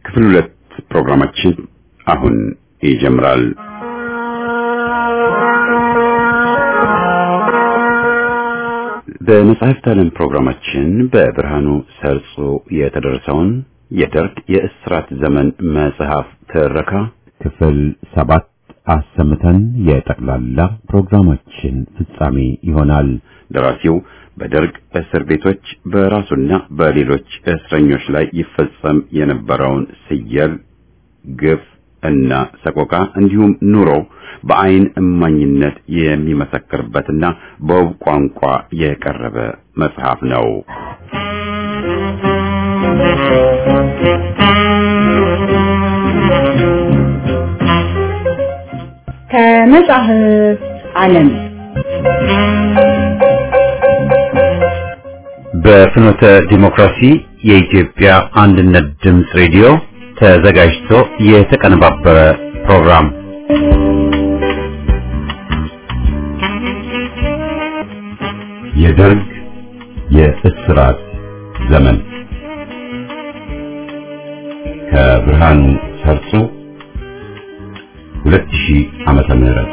ክፍል ሁለት ፕሮግራማችን አሁን ይጀምራል። በመጽሐፍት ዓለም ፕሮግራማችን በብርሃኑ ሰርጾ የተደረሰውን የደርግ የእስራት ዘመን መጽሐፍ ትረካ ክፍል ሰባት አሰምተን የጠቅላላ ፕሮግራማችን ፍጻሜ ይሆናል። ደራሲው በደርግ እስር ቤቶች በራሱና በሌሎች እስረኞች ላይ ይፈጸም የነበረውን ስየል፣ ግፍ እና ሰቆቃ እንዲሁም ኑሮ በአይን እማኝነት የሚመሰክርበትና በውብ ቋንቋ የቀረበ መጽሐፍ ነው። ከመጽሐፍ ዓለም በፍኖተ ዲሞክራሲ የኢትዮጵያ አንድነት ድምፅ ሬዲዮ ተዘጋጅቶ የተቀነባበረ ፕሮግራም የደርግ የእስራት ዘመን ከብርሃኑ ሰርጾ 2000 ዓመተ ምህረት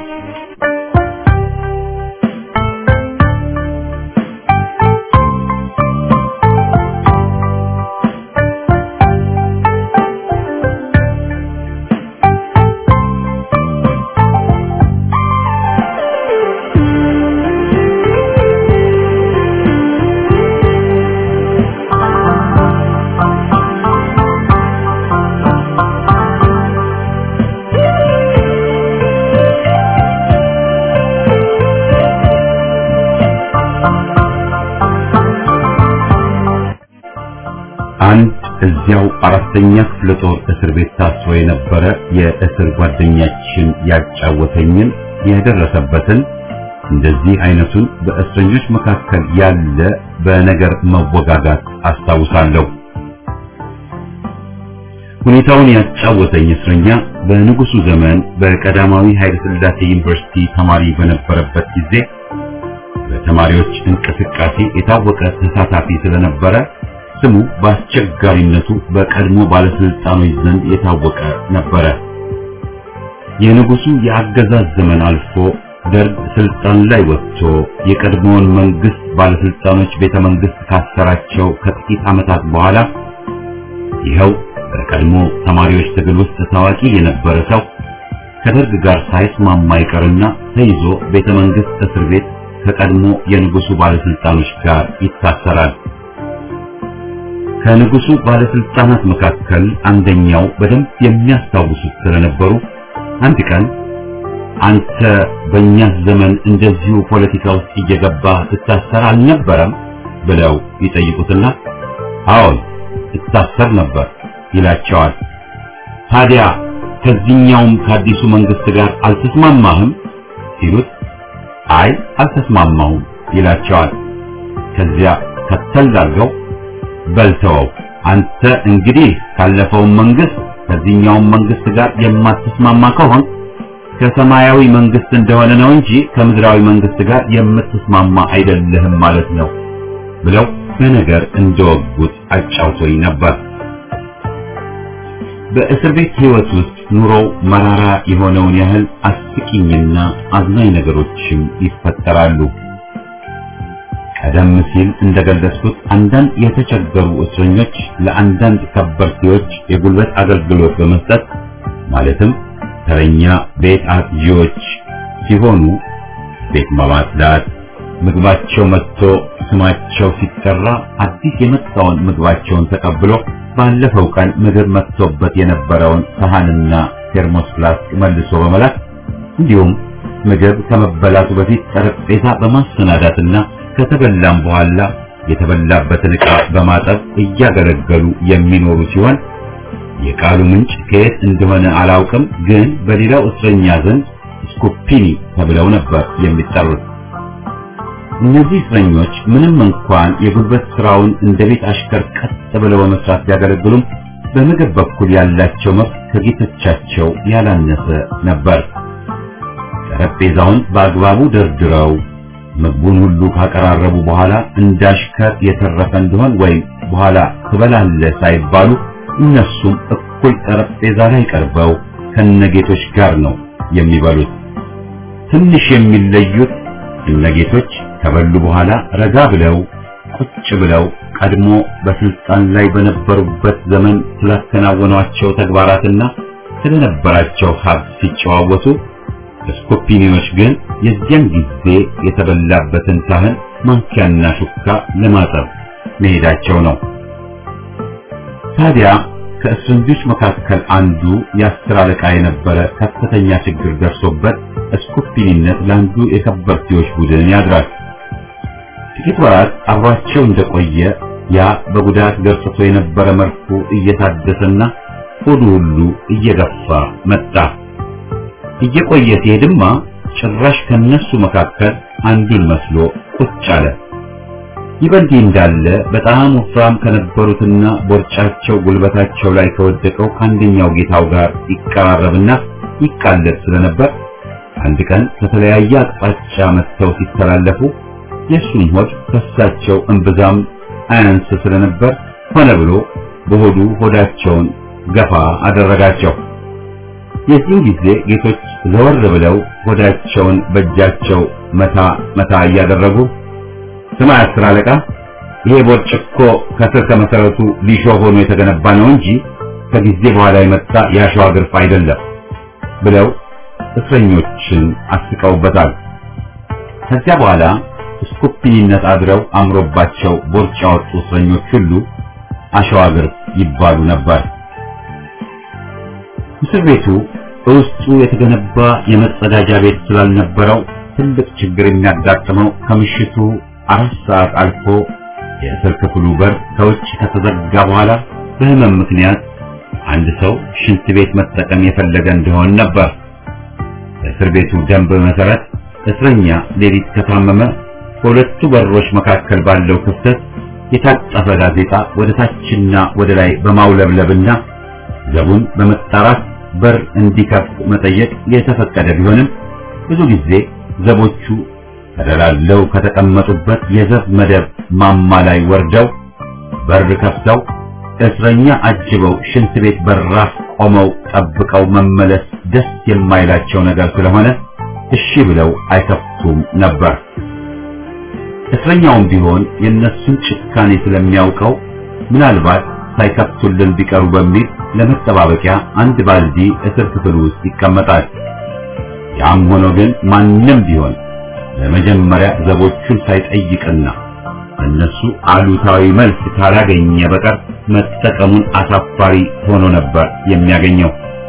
አንድ እዚያው አራተኛ ክፍለ ጦር እስር ቤት ታስሮ የነበረ የእስር ጓደኛችን ያጫወተኝን የደረሰበትን እንደዚህ አይነቱን በእስረኞች መካከል ያለ በነገር መወጋጋት አስታውሳለሁ። ሁኔታውን ያጫወተኝ እስረኛ በንጉሱ ዘመን በቀዳማዊ ኃይለ ሥላሴ ዩኒቨርሲቲ ተማሪ በነበረበት ጊዜ በተማሪዎች እንቅስቃሴ የታወቀ ተሳታፊ ስለነበረ ስሙ በአስቸጋሪነቱ በቀድሞ ባለስልጣኖች ዘንድ የታወቀ ነበረ። የንጉሱ የአገዛዝ ዘመን አልፎ ደርግ ስልጣን ላይ ወጥቶ የቀድሞውን መንግስት ባለስልጣኖች ቤተ መንግስት ካሰራቸው ከጥቂት ዓመታት በኋላ ይኸው በቀድሞ ተማሪዎች ትግል ውስጥ ታዋቂ የነበረ ሰው ከደርግ ጋር ሳይስማማ ይቀርና ተይዞ ቤተ መንግስት እስር ቤት ከቀድሞ የንጉሱ ባለስልጣኖች ጋር ይታሰራል። ከንጉሱ ባለስልጣናት መካከል አንደኛው በደንብ የሚያስታውሱት ስለነበሩ አንድ ቀን አንተ በእኛ ዘመን እንደዚሁ ፖለቲካ ውስጥ እየገባ ትታሰር አልነበረም ብለው ይጠይቁትና አዎን እታሰር ነበር ይላቸዋል። ታዲያ ከዚህኛውም ከአዲሱ መንግስት ጋር አልተስማማህም ሲሉት አይ አልተስማማሁም ይላቸዋል። ከዚያ ከተል አድርገው በልተወው አንተ እንግዲህ ካለፈው መንግስት ከዚህኛው መንግስት ጋር የማትስማማ ከሆን ከሰማያዊ መንግስት እንደሆነ ነው እንጂ ከምድራዊ መንግስት ጋር የምትስማማ አይደለህም ማለት ነው ብለው በነገር እንደወጉት አጫውቶኝ ነበር። በእስር ቤት ህይወት ውስጥ ኑሮው መራራ የሆነውን ያህል አስቂኝና አዝናኝ ነገሮችም ይፈጠራሉ። ቀደም ሲል እንደገለጽኩት አንዳንድ የተቸገሩ እስረኞች ለአንዳንድ ከበርቴዎች የጉልበት አገልግሎት በመስጠት ማለትም ተረኛ ቤት አጥዢዎች ሲሆኑ ቤት በማጽዳት ምግባቸው መጥቶ ስማቸው ሲጠራ አዲስ የመጣውን ምግባቸውን ተቀብሎ ባለፈው ቀን ምግብ መጥቶበት የነበረውን ሰሃንና ቴርሞስ ፍላስክ መልሶ በመላክ እንዲሁም ምግብ ከመበላቱ በፊት ጠረጴዛ በማሰናዳትና ከተበላም በኋላ የተበላበትን ዕቃ በማጠብ እያገለገሉ የሚኖሩ ሲሆን የቃሉ ምንጭ ከየት እንደሆነ አላውቅም፣ ግን በሌላው እስረኛ ዘንድ ስኮፒኒ ተብለው ነበር የሚጠሩት። እነዚህ እስረኞች ምንም እንኳን የጉልበት ስራውን እንደ ቤት አሽከር ቀጥ ብለው በመስራት ቢያገለግሉም በምግብ በኩል ያላቸው መብት ከጌቶቻቸው ያላነሰ ነበር። ጠረጴዛውን በአግባቡ ደርድረው ምግቡን ሁሉ ካቀራረቡ በኋላ እንዳሽከር የተረፈ እንደሆን ወይም በኋላ ትበላለህ ሳይባሉ እነሱም እኩል ጠረጴዛ ላይ ቀርበው ከነጌቶች ጋር ነው የሚበሉት። ትንሽ የሚለዩት እነጌቶች ከበሉ በኋላ ረጋ ብለው ቁጭ ብለው ቀድሞ በስልጣን ላይ በነበሩበት ዘመን ስላከናወኗቸው ተግባራትና ስለነበራቸው ሀብት ሲጨዋወቱ፣ ስኮፒኒዎች ግን የዚያን ጊዜ የተበላበትን ሳህን ማንኪያና ሹካ ለማጠብ መሄዳቸው ነው። ታዲያ ከእስረኞች መካከል አንዱ የአስር አለቃ የነበረ ከፍተኛ ችግር ደርሶበት እስኩፒኒነት ለአንዱ የከበርቴዎች ቡድን ያድራል። ጥቂት ወራት አብሯቸው እንደቆየ ያ በጉዳት ገርጽቶ የነበረ መልኩ እየታደሰና ሆዱ ሁሉ እየገፋ መጣ። እየቆየ ሲሄድማ ጭራሽ ከነሱ መካከል አንዱን መስሎ ቁጭ አለ። ይህ በእንዲህ እንዳለ በጣም ወፍራም ከነበሩትና ቦርጫቸው ጉልበታቸው ላይ ከወደቀው ከአንደኛው ጌታው ጋር ይቀራረብና ይቃለድ ስለነበር አንድ ቀን ከተለያየ አቅጣጫ መጥተው ሲተላለፉ የእሱም ሆድ ከሳቸው እምብዛም አያንስ ስለነበር ሆነ ብሎ በሆዱ ሆዳቸውን ገፋ አደረጋቸው። የዚህን ጊዜ ጌቶች ዘወር ብለው ሆዳቸውን በእጃቸው መታ መታ እያደረጉ ስማ አስር አለቃ፣ ይሄ ቦርጭ እኮ ከስር ከመሰረቱ ሊሾ ሆኖ የተገነባ ነው እንጂ ከጊዜ በኋላ የመጣ የአሸዋ ግርፍ አይደለም ብለው እስረኞችን አስቀውበታል። ከዚያ በኋላ ስኩፒኒነት አድረው አምሮባቸው ቦርጭ ያወጡ እስረኞች ሁሉ አሸዋ ግርፍ ይባሉ ነበር። እስር ቤቱ በውስጡ የተገነባ የመጸዳጃ ቤት ስላልነበረው ትልቅ ችግር የሚያጋጥመው ከምሽቱ አራት ሰዓት አልፎ የእስር ክፍሉ በር ከውጭ ከተዘጋ በኋላ በሕመም ምክንያት አንድ ሰው ሽንት ቤት መጠቀም የፈለገ እንደሆን ነበር። በእስር ቤቱ ደንብ መሰረት እስረኛ ሌሊት ከታመመ በሁለቱ በሮች መካከል ባለው ክፍተት የታጠፈ ጋዜጣ ወደ ታችና ወደ ላይ በማውለብለብና ዘቡን በመጣራት በር እንዲከፍት መጠየቅ የተፈቀደ ቢሆንም ብዙ ጊዜ ዘቦቹ ተደላለው ከተቀመጡበት የዘብ መደብ ማማ ላይ ወርደው በር ከፍተው እስረኛ አጅበው ሽንት ቤት በራፍ ቆመው ጠብቀው መመለስ ደስ የማይላቸው ነገር ስለሆነ እሺ ብለው አይከፍቱም ነበር። እስረኛውም ቢሆን የእነሱን ጭካኔ ስለሚያውቀው ምናልባት ሳይከፍቱልን ቢቀሩ በሚል ለመጠባበቂያ አንድ ባልዲ እስር ክፍል ውስጥ ይቀመጣል። ያም ሆኖ ግን ማንም ቢሆን ለመጀመሪያ ዘቦቹን ሳይጠይቅና እነሱ አሉታዊ መልስ ካላገኘ በቀር መጠቀሙን አሳፋሪ ሆኖ ነበር የሚያገኘው።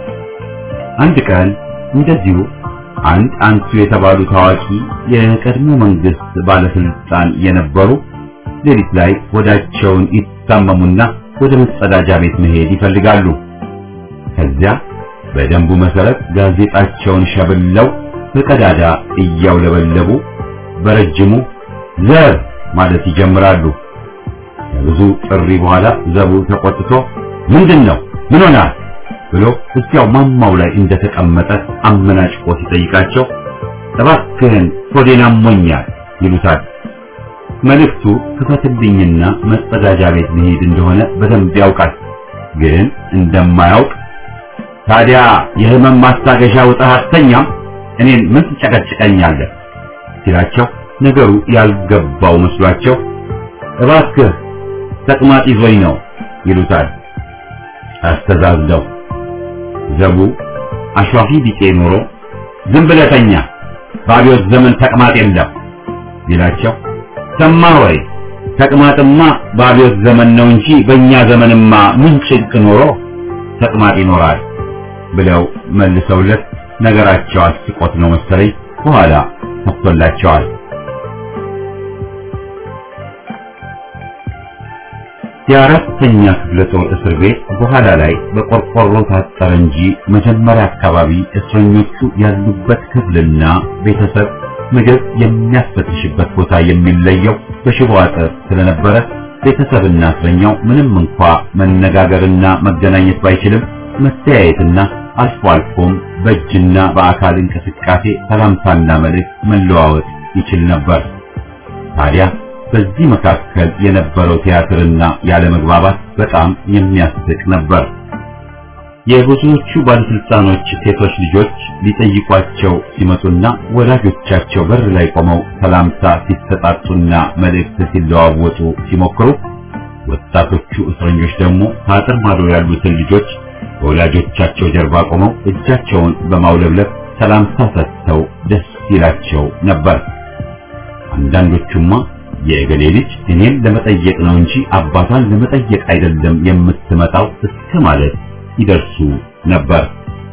አንድ ቀን እንደዚሁ አንድ አንቱ የተባሉ ታዋቂ የቀድሞ መንግስት ባለስልጣን የነበሩ ሌሊት ላይ ሆዳቸውን ይታመሙና ወደ መጸዳጃ ቤት መሄድ ይፈልጋሉ። ከዚያ በደንቡ መሰረት ጋዜጣቸውን ሸብለው በቀዳዳ እያውለበለቡ በረጅሙ ዘብ ማለት ይጀምራሉ። ከብዙ ጥሪ በኋላ ዘቡ ተቆጥቶ ምንድን ነው ምን ሆናል ብሎ እዚያው ማማው ላይ እንደተቀመጠ አመናጭቆ ሲጠይቃቸው እባክህን ሆዴን አሞኛል ይሉታል። መልእክቱ ክፈትልኝና መጸዳጃ ቤት መሄድ እንደሆነ በደንብ ያውቃል። ግን እንደማያውቅ ታዲያ የህመም ማስታገሻ ውጠህ አትተኛም? እኔን ምን ትጨቀጭቀኛለህ? ሲላቸው ነገሩ ያልገባው መስሏቸው እባክህ ተቅማጥ ይዞኝ ነው ይሉታል። አስተዛዝለው ዘቡ አሿፊ ቢጤ ኖሮ ዝም ብለህ ተኛ፣ በአብዮት ዘመን ተቅማጥ የለም ቢላቸው ሰማህ ወይ ተቅማጥማ በአብዮት ዘመን ነው እንጂ በእኛ ዘመንማ ምን ጭንቅ ኖሮ ተቅማጥ ይኖራል ብለው መልሰውለት ነገራቸው አስቆት ነው መሰለኝ በኋላ ከፍቶላቸዋል። የአራተኛ ክፍለ ጦር እስር ቤት በኋላ ላይ በቆርቆሮ ታጠረ እንጂ መጀመሪያ አካባቢ እስረኞቹ ያሉበት ክፍልና ቤተሰብ ምግብ የሚያስፈትሽበት ቦታ የሚለየው በሽቦ አጥር ስለነበረ ቤተሰብና እስረኛው ምንም እንኳ መነጋገርና መገናኘት ባይችልም መተያየትና አልፎ አልፎም በእጅና በአካል እንቅስቃሴ ሰላምታና መልእክት መለዋወጥ ይችል ነበር። ታዲያ በዚህ መካከል የነበረው ቲያትርና ያለመግባባት በጣም የሚያስቅ ነበር። የብዙዎቹ ባለስልጣኖች ሴቶች ልጆች ሊጠይቋቸው ሲመጡና ወላጆቻቸው በር ላይ ቆመው ሰላምታ ሲሰጣጡና መልእክት ሲለዋወጡ ሲሞክሩ፣ ወጣቶቹ እስረኞች ደግሞ ከአጥር ማዶ ያሉትን ልጆች በወላጆቻቸው ጀርባ ቆመው እጃቸውን በማውለብለብ ሰላምታ ሰጥተው ደስ ይላቸው ነበር። አንዳንዶቹማ የእገሌ ልጅ እኔን ለመጠየቅ ነው እንጂ አባቷን ለመጠየቅ አይደለም የምትመጣው እስከ ማለት ይደርሱ ነበር።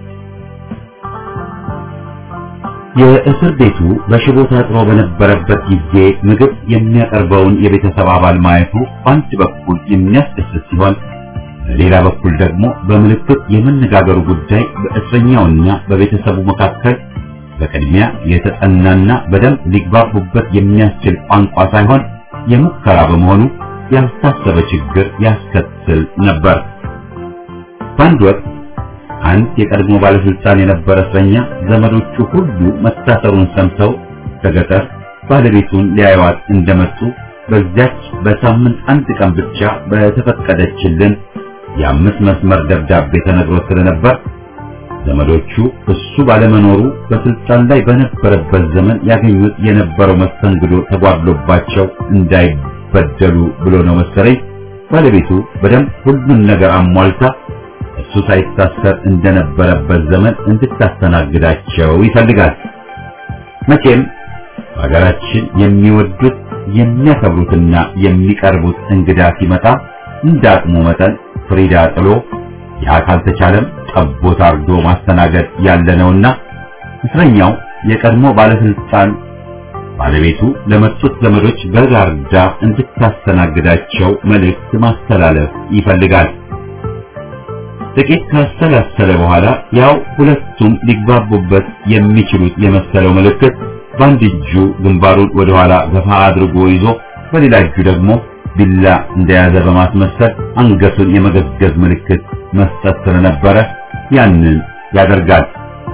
የእስር ቤቱ በሽቦ ታጥሮ በነበረበት ጊዜ ምግብ የሚያቀርበውን የቤተሰብ አባል ማየቱ በአንድ በኩል የሚያስደስት ሲሆን በሌላ በኩል ደግሞ በምልክት የመነጋገሩ ጉዳይ በእስረኛውና በቤተሰቡ መካከል በቅድሚያ የተጠናና በደንብ ሊግባቡበት የሚያስችል ቋንቋ ሳይሆን የሙከራ በመሆኑ ያልታሰበ ችግር ያስከትል ነበር። በአንድ ወቅት አንድ የቀድሞ ባለስልጣን የነበረ እስረኛ ዘመዶቹ ሁሉ መታሰሩን ሰምተው ከገጠር ባለቤቱን ሊያዩዋት እንደመጡ በዚያች በሳምንት አንድ ቀን ብቻ በተፈቀደችልን የአምስት መስመር ደብዳቤ ተነግሮ ስለነበር ዘመዶቹ እሱ ባለመኖሩ በስልጣን ላይ በነበረበት ዘመን ያገኙት የነበረው መስተንግዶ ተጓድሎባቸው እንዳይበደሉ ብሎ ነው መሰለኝ ባለቤቱ በደንብ ሁሉን ነገር አሟልታ እሱ ሳይታሰር እንደነበረበት ዘመን እንድታስተናግዳቸው ይፈልጋል። መቼም በሀገራችን የሚወዱት የሚያከብሩትና የሚቀርቡት እንግዳ ሲመጣ እንዳቅሙ መጠን ፍሪዳ ጥሎ ያ ካልተቻለም ጠቦት አርዶ ማስተናገድ ያለ ነውና እስረኛው የቀድሞ ባለስልጣን ባለቤቱ ለመጡት ዘመዶች በጋርዳ እንድታስተናግዳቸው መልእክት ማስተላለፍ ይፈልጋል። ጥቂት ካሰላሰለ በኋላ ያው ሁለቱም ሊግባቡበት የሚችሉት የመሰለው ምልክት በአንድ እጁ ግንባሩን ወደ ኋላ ገፋ አድርጎ ይዞ በሌላ እጁ ደግሞ ቢላ እንደያዘ በማስመሰል አንገቱን የመገዝገዝ ምልክት መስጠት ስለነበረ ያንን ያደርጋል።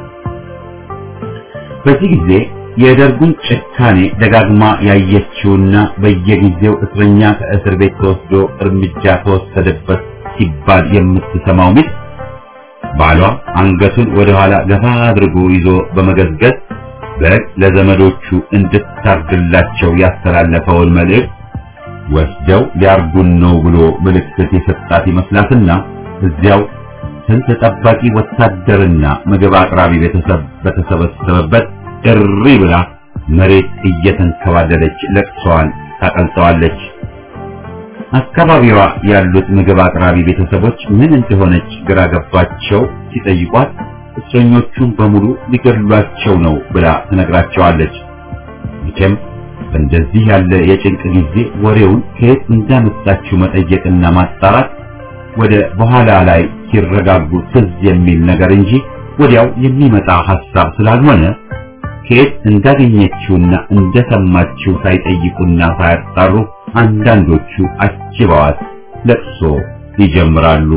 በዚህ ጊዜ የደርጉን ጭካኔ ደጋግማ ያየችውና በየጊዜው እስረኛ ከእስር ቤት ተወስዶ እርምጃ ተወሰደበት ሲባል የምትሰማው ሚስት ባሏ አንገቱን ወደ ኋላ ገፋ አድርጎ ይዞ በመገዝገዝ በግ ለዘመዶቹ እንድታርድላቸው ያስተላለፈውን መልእክት ወስደው ሊያርጉን ነው ብሎ ምልክት የሰጣት ይመስላትና እዚያው ስንት ጠባቂ ወታደርና ምግብ አቅራቢ ቤተሰብ በተሰበሰበበት እሪ ብላ መሬት እየተንከባለለች ለቅሷን ታቀልጠዋለች። አካባቢዋ ያሉት ምግብ አቅራቢ ቤተሰቦች ምን እንደሆነች ግራ ገባቸው። ሲጠይቋት እስረኞቹን በሙሉ ሊገድሏቸው ነው ብላ ትነግራቸዋለች። መቼም በእንደዚህ ያለ የጭንቅ ጊዜ ወሬውን ከየት እንዳመጣችው መጠየቅና ማጣራት ወደ በኋላ ላይ ሲረጋጉ ትዝ የሚል ነገር እንጂ ወዲያው የሚመጣ ሐሳብ ስላልሆነ ከየት እንዳገኘችውና እንደሰማችው ሳይጠይቁና ሳያጣሩ አንዳንዶቹ አጅበዋት ለቅሶ ይጀምራሉ።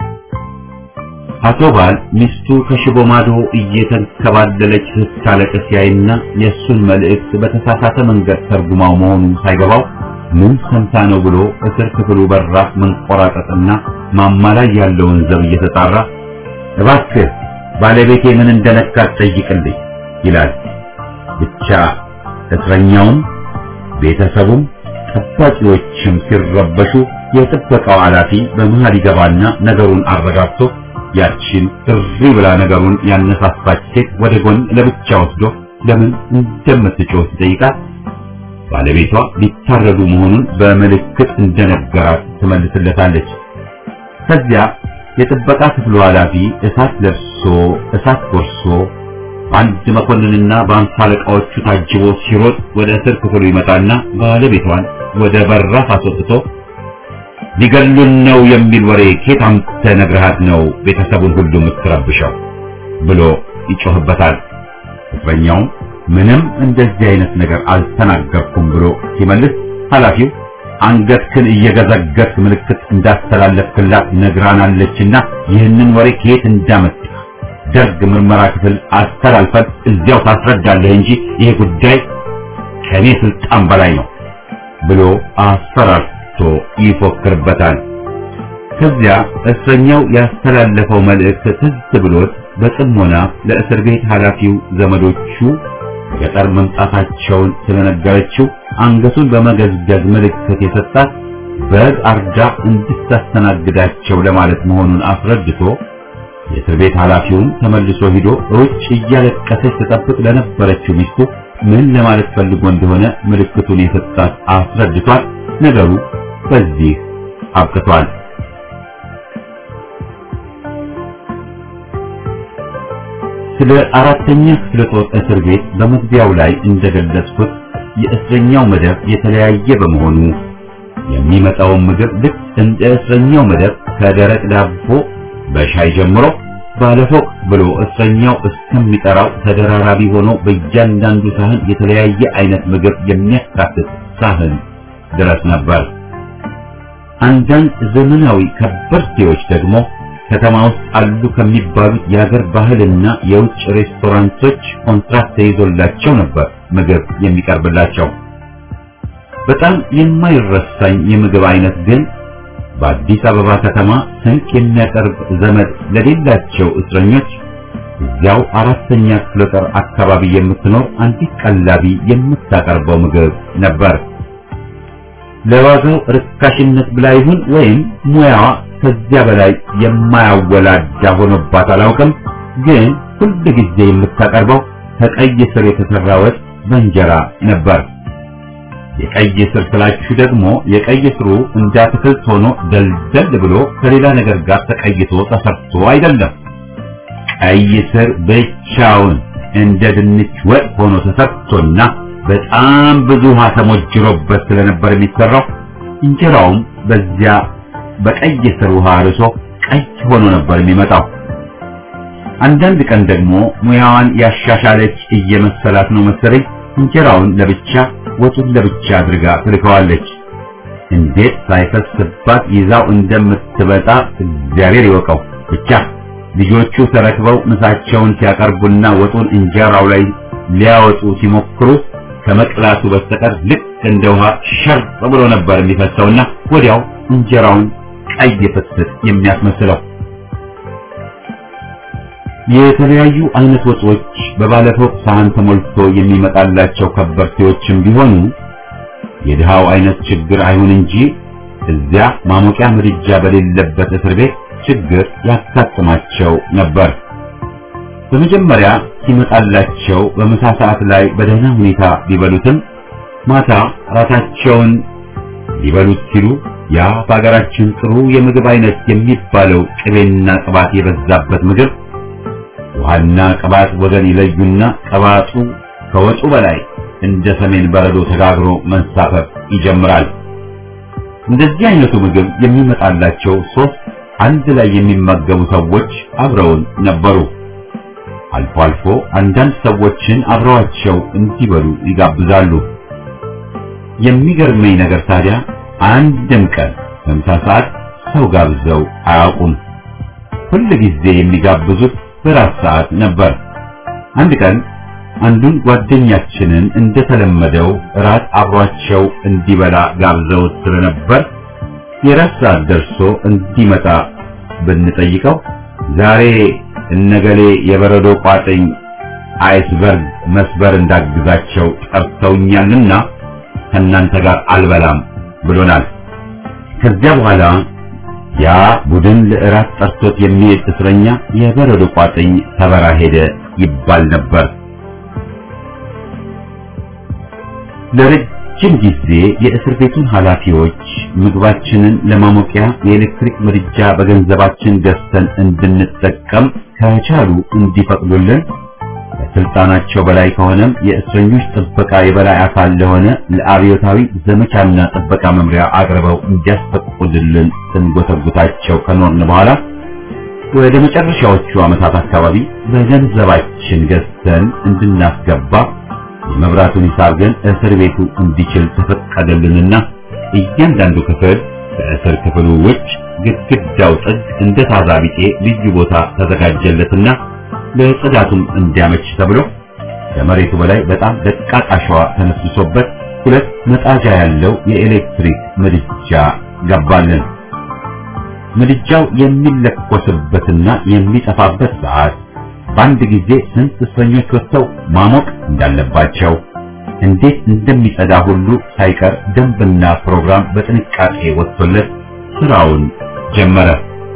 አቶ ባል ሚስቱ ከሽቦ ማዶ እየተንከባለለች ስታለቅስ ያይና የእሱን መልእክት በተሳሳተ መንገድ ተርጉማው መሆኑ ሳይገባው ምን ሰምታ ነው ብሎ እስር ክፍሉ በራፍ መንቆራጠጥና ማማ ላይ ያለውን ዘብ እየተጣራ እባክህ ባለቤቴ ምን እንደነካት ጠይቅልኝ ይላል። ብቻ እስረኛውም ቤተሰቡም ጠባቂዎችም ሲረበሹ የጥበቃው ኃላፊ በመሃል ይገባና ነገሩን አረጋግቶ ያችን እሪ ብላ ነገሩን ያነሳሳች ሴት ወደ ጎን ለብቻ ወስዶ ለምን እንደምትጮህ ሲጠይቃት ባለቤቷ ሊታረዱ መሆኑን በምልክት እንደነገራት ትመልስለታለች። ከዚያ የጥበቃ ክፍሉ ኃላፊ እሳት ለብሶ እሳት ጎርሶ በአንድ መኮንንና በአምሳ አለቃዎቹ ታጅቦ ሲሮጥ ወደ እስር ክፍሉ ይመጣና ባለቤቷን ወደ በራፍ አስወጥቶ ሊገሉን ነው የሚል ወሬ ኬት አምጥተህ ነግረሃት ነው ቤተሰቡን ሁሉ የምትረብሸው ብሎ ይጮህበታል። እስረኛውም ምንም እንደዚህ አይነት ነገር አልተናገርኩም ብሎ ሲመልስ ኃላፊው አንገትክን እየገዘገትክ ምልክት እንዳስተላለፍክላት ነግራናለችና ይህንን ወሬ ከየት እንዳመጣ ደርግ ምርመራ ክፍል አስተላልፈን እዚያው ታስረዳለህ እንጂ ይሄ ጉዳይ ከኔ ስልጣን በላይ ነው ብሎ አስፈራርቶ ይፎክርበታል። ከዚያ እስረኛው ያስተላለፈው መልእክት ትዝ ብሎት በጥሞና ለእስር ቤት ኃላፊው ዘመዶቹ ገጠር መምጣታቸውን ስለነገረችው አንገቱን በመገዝገዝ ምልክት የሰጣት በግ አርዳ እንድታስተናግዳቸው ለማለት መሆኑን አስረድቶ የእስር ቤት ኃላፊውን ተመልሶ ሂዶ ውጭ እያለቀሰች ተጠብቅ ለነበረችው ሚስቱ ምን ለማለት ፈልጎ እንደሆነ ምልክቱን የሰጣት አስረድቷል። ነገሩ በዚህ አብቅቷል። ስለ አራተኛ ክፍለ ጦር እስር ቤት በመግቢያው ላይ እንደገለጽኩት የእስረኛው መደብ የተለያየ በመሆኑ የሚመጣውን ምግብ ልክ እንደ እስረኛው መደብ ከደረቅ ዳቦ በሻይ ጀምሮ ባለፎቅ ብሎ እስረኛው እስከሚጠራው ተደራራቢ ሆኖ በእያንዳንዱ ሳህን የተለያየ አይነት ምግብ የሚያካትት ሳህን ድረስ ነበር። አንዳንድ ዘመናዊ ከበርቴዎች ደግሞ ከተማ ውስጥ አሉ ከሚባሉት የሀገር ባህልና የውጭ ሬስቶራንቶች ኮንትራክት ተይዞላቸው ነበር ምግብ የሚቀርብላቸው። በጣም የማይረሳኝ የምግብ አይነት ግን በአዲስ አበባ ከተማ ስንቅ የሚያቀርብ ዘመድ ለሌላቸው እስረኞች እዚያው አራተኛ ክፍለ ጦር አካባቢ የምትኖር አንዲት ቀላቢ የምታቀርበው ምግብ ነበር። ለዋጋው ርካሽነት ብላ ይሁን ወይም ሙያዋ ከዚያ በላይ የማያወላዳ ሆኖባት አላውቅም፣ ግን ሁል ጊዜ የምታቀርበው ከቀይ ስር የተሰራ ወጥ በእንጀራ ነበር። የቀይ ስር ስላችሁ ደግሞ የቀይ ስሩ እንደ አትክልት ሆኖ ደልደል ብሎ ከሌላ ነገር ጋር ተቀይቶ ተሰርቶ አይደለም። ቀይ ስር ብቻውን እንደ ድንች ወጥ ሆኖ ተሰርቶና በጣም ብዙ ውሃ ተሞጅሮበት ስለነበር የሚሰራው እንጀራውም በዚያ በቀይ ስር ውሃ ርሶ ቀይ ሆኖ ነበር የሚመጣው። አንዳንድ ቀን ደግሞ ሙያዋን ያሻሻለች እየመሰላት ነው መሰለኝ እንጀራውን ለብቻ ወጡን ለብቻ አድርጋ ትልከዋለች። እንዴት ሳይፈስባት ይዛው እንደምትበጣ እግዚአብሔር ይወቀው። ብቻ ልጆቹ ተረክበው ምሳቸውን ሲያቀርቡና ወጡን እንጀራው ላይ ሊያወጡ ሲሞክሩ ከመቅላቱ በስተቀር ልክ እንደ ውሃ ሸር ብሎ ነበር የሚፈሰውና ወዲያው እንጀራውን ቀይ ፍስስ የሚያስመስለው። የተለያዩ አይነት ወጦች በባለፎቅ ሳህን ተሞልቶ የሚመጣላቸው ከበርቴዎችም ቢሆኑ የድሃው አይነት ችግር አይሁን እንጂ እዚያ ማሞቂያ ምድጃ በሌለበት እስር ቤት ችግር ያጋጥማቸው ነበር። በመጀመሪያ ሲመጣላቸው በምሳ ሰዓት ላይ በደህና ሁኔታ ቢበሉትም ማታ ራታቸውን ሊበሉት ሲሉ ያ በሀገራችን ጥሩ የምግብ አይነት የሚባለው ቅቤና ቅባት የበዛበት ምግብ ውሃና ቅባት ወገን ይለዩና ቅባቱ ከወጡ በላይ እንደ ሰሜን በረዶ ተጋግሮ መንሳፈፍ ይጀምራል። እንደዚህ አይነቱ ምግብ የሚመጣላቸው ሶስት አንድ ላይ የሚመገቡ ሰዎች አብረውን ነበሩ። አልፎ አልፎ አንዳንድ ሰዎችን አብረዋቸው እንዲበሉ ይጋብዛሉ። የሚገርመኝ ነገር ታዲያ አንድም ቀን በምሳ ሰዓት ሰው ጋብዘው አያውቁም። ሁል ጊዜ የሚጋብዙት በራት ሰዓት ነበር። አንድ ቀን አንዱን ጓደኛችንን እንደተለመደው ራት አብሯቸው እንዲበላ ጋብዘውት ስለነበር የራት ሰዓት ደርሶ እንዲመጣ ብንጠይቀው ዛሬ እነገሌ የበረዶ ቋጥኝ አይስበርግ መስበር እንዳግዛቸው ጠርተውኛልና ከእናንተ ጋር አልበላም ብሎናል። ከዚያ በኋላ ያ ቡድን ለእራት ጠርቶት የሚሄድ እስረኛ የበረዶ ቋጥኝ ተበራ ሄደ ይባል ነበር። ለረጅም ጊዜ የእስር ቤቱን ኃላፊዎች ምግባችንን ለማሞቂያ የኤሌክትሪክ ምድጃ በገንዘባችን ገዝተን እንድንጠቀም ከቻሉ እንዲፈቅዱልን ከስልጣናቸው በላይ ከሆነም የእስረኞች ጥበቃ የበላይ አካል ለሆነ ለአብዮታዊ ዘመቻና ጥበቃ መምሪያ አቅርበው እንዲያስፈቅዱልን ስንጎተጉታቸው ከኖርን በኋላ ወደ መጨረሻዎቹ ዓመታት አካባቢ በገንዘባችን ገዝተን እንድናስገባ የመብራቱን ሂሳብ ግን እስር ቤቱ እንዲችል ተፈቀደልንና እያንዳንዱ ክፍል ከእስር ክፍሉ ውጭ ግድግዳው ጥግ እንደ ታዛ ቢጤ ልዩ ቦታ ተዘጋጀለትና ለጽዳቱም እንዲያመች ተብሎ ከመሬቱ በላይ በጣም ደቃቅ አሸዋ ተነስሶበት ሁለት መጣጃ ያለው የኤሌክትሪክ ምድጃ ገባልን። ምድጃው የሚለኮስበትና የሚጠፋበት ሰዓት፣ በአንድ ጊዜ ስንት እስረኞች ወጥተው ማሞቅ እንዳለባቸው፣ እንዴት እንደሚጸዳ ሁሉ ሳይቀር ደንብና ፕሮግራም በጥንቃቄ ወጥቶለት ስራውን ጀመረ።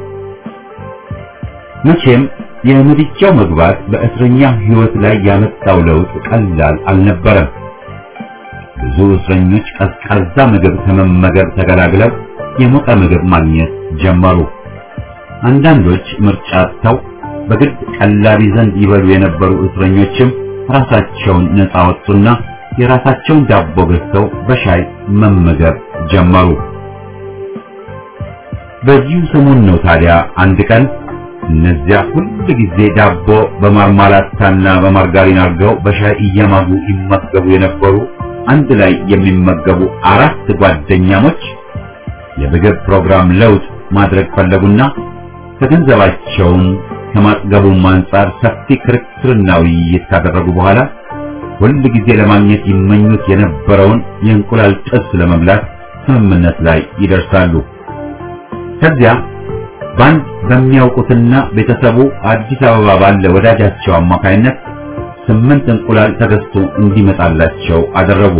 መቼም የምድጃው መግባት በእስረኛ ሕይወት ላይ ያመጣው ለውጥ ቀላል አልነበረም። ብዙ እስረኞች ቀዝቃዛ ምግብ ከመመገብ ተገላግለው የሞቀ ምግብ ማግኘት ጀመሩ። አንዳንዶች ምርጫ አጥተው በግድ ቀላቢ ዘንድ ይበሉ የነበሩ እስረኞችም ራሳቸውን ነፃ ወጡና የራሳቸውን ዳቦ ገዝተው በሻይ መመገብ ጀመሩ። በዚሁ ሰሞን ነው ታዲያ አንድ ቀን እነዚያ ሁል ጊዜ ዳቦ በማርማላታና በማርጋሪን አድርገው በሻይ እየማጉ ይመገቡ የነበሩ አንድ ላይ የሚመገቡ አራት ጓደኛሞች የምግብ ፕሮግራም ለውጥ ማድረግ ፈለጉና ከገንዘባቸውም ከማጥገቡም አንጻር ሰፊ ክርክርና ውይይት ካደረጉ በኋላ ሁል ጊዜ ለማግኘት ይመኙት የነበረውን የእንቁላል ጥብስ ለመብላት ስምምነት ላይ ይደርሳሉ። ከዚያ በአንድ በሚያውቁትና ቤተሰቡ አዲስ አበባ ባለ ወዳጃቸው አማካይነት ስምንት እንቁላል ተገዝቶ እንዲመጣላቸው አደረጉ።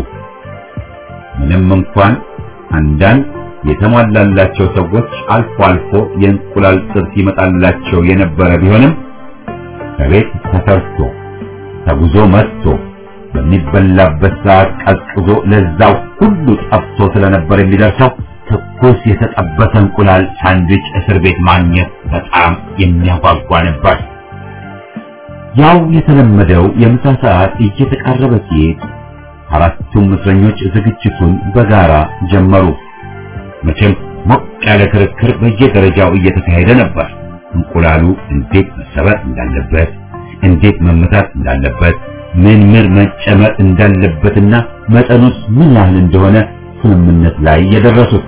ምንም እንኳን አንዳንድ የተሟላላቸው ሰዎች አልፎ አልፎ የእንቁላል ጥብስ ይመጣላቸው የነበረ ቢሆንም ከቤት ተሰርቶ ተጉዞ መጥቶ በሚበላበት ሰዓት ቀዝቅዞ ለዛው ሁሉ ጠፍቶ ስለነበር የሚደርሰው ትኩስ የተጠበሰ እንቁላል ሳንድዊች እስር ቤት ማግኘት በጣም የሚያጓጓ ነበር። ያው የተለመደው የምሳ ሰዓት እየተቃረበ ሲሄድ አራቱም እስረኞች ዝግጅቱን በጋራ ጀመሩ። መቼም ሞቅ ያለ ክርክር በየደረጃው እየተካሄደ ነበር። እንቁላሉ እንዴት መሰበር እንዳለበት፣ እንዴት መመታት እንዳለበት፣ ምን ምን መጨመር እንዳለበትና መጠኑስ ምን ያህል እንደሆነ ስምምነት ላይ የደረሱት።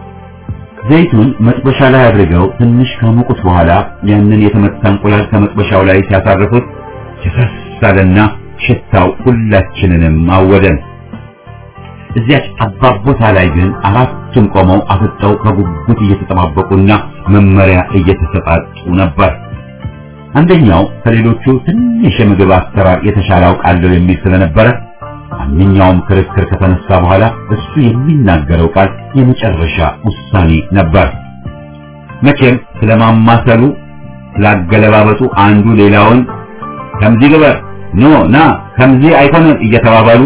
ዘይቱን መጥበሻ ላይ አድርገው ትንሽ ካሞቁት በኋላ ያንን የተመታ እንቁላል ከመጥበሻው ላይ ሲያሳርፉት የፈሳለና ሽታው ሁላችንንም አወደን። እዚያች ጠባብ ቦታ ላይ ግን አራቱም ቆመው አፍጠው በጉጉት እየተጠባበቁና መመሪያ እየተሰጣጡ ነበር። አንደኛው ከሌሎቹ ትንሽ የምግብ አሰራር የተሻለ አውቃለሁ የሚል ስለነበረ ማንኛውም ክርክር ከተነሳ በኋላ እሱ የሚናገረው ቃል የመጨረሻ ውሳኔ ነበር። መቼም ስለማማሰሉ ስላገለባበጡ አንዱ ሌላውን ከምዚህ ግበር ኖ ና ከምዚህ አይሆንም እየተባባሉ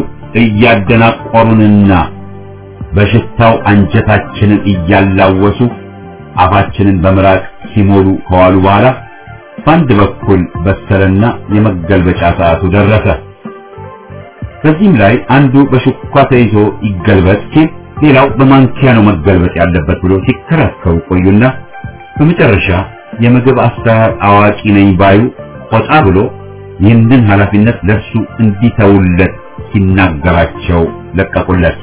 እያደናቆሩንና በሽታው አንጀታችንን እያላወሱ አፋችንን በምራቅ ሲሞሉ ከዋሉ በኋላ በአንድ በኩል በሰለና የመገልበጫ ሰዓቱ ደረሰ። በዚህም ላይ አንዱ በሹኳ ተይዞ ይገልበጥ ሲል ሌላው በማንኪያ ነው መገልበጥ ያለበት ብሎ ሲከራከሩ ቆዩና በመጨረሻ የምግብ አሰራር አዋቂ ነኝ ባዩ ቆጣ ብሎ ይህንን ኃላፊነት ለእርሱ እንዲተውለት ሲናገራቸው ለቀቁለት።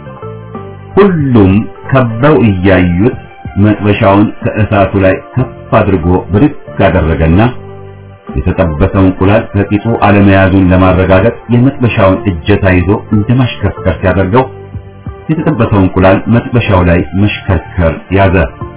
ሁሉም ከበው እያዩት መጥበሻውን ከእሳቱ ላይ ከፍ አድርጎ ብድግ አደረገና የተጠበሰው እንቁላል ከቂጡ አለመያዙን ለማረጋገጥ የመጥበሻውን እጀታ ይዞ እንደማሽከርከር ሲያደርገው የተጠበሰው እንቁላል መጥበሻው ላይ መሽከርከር ያዘ።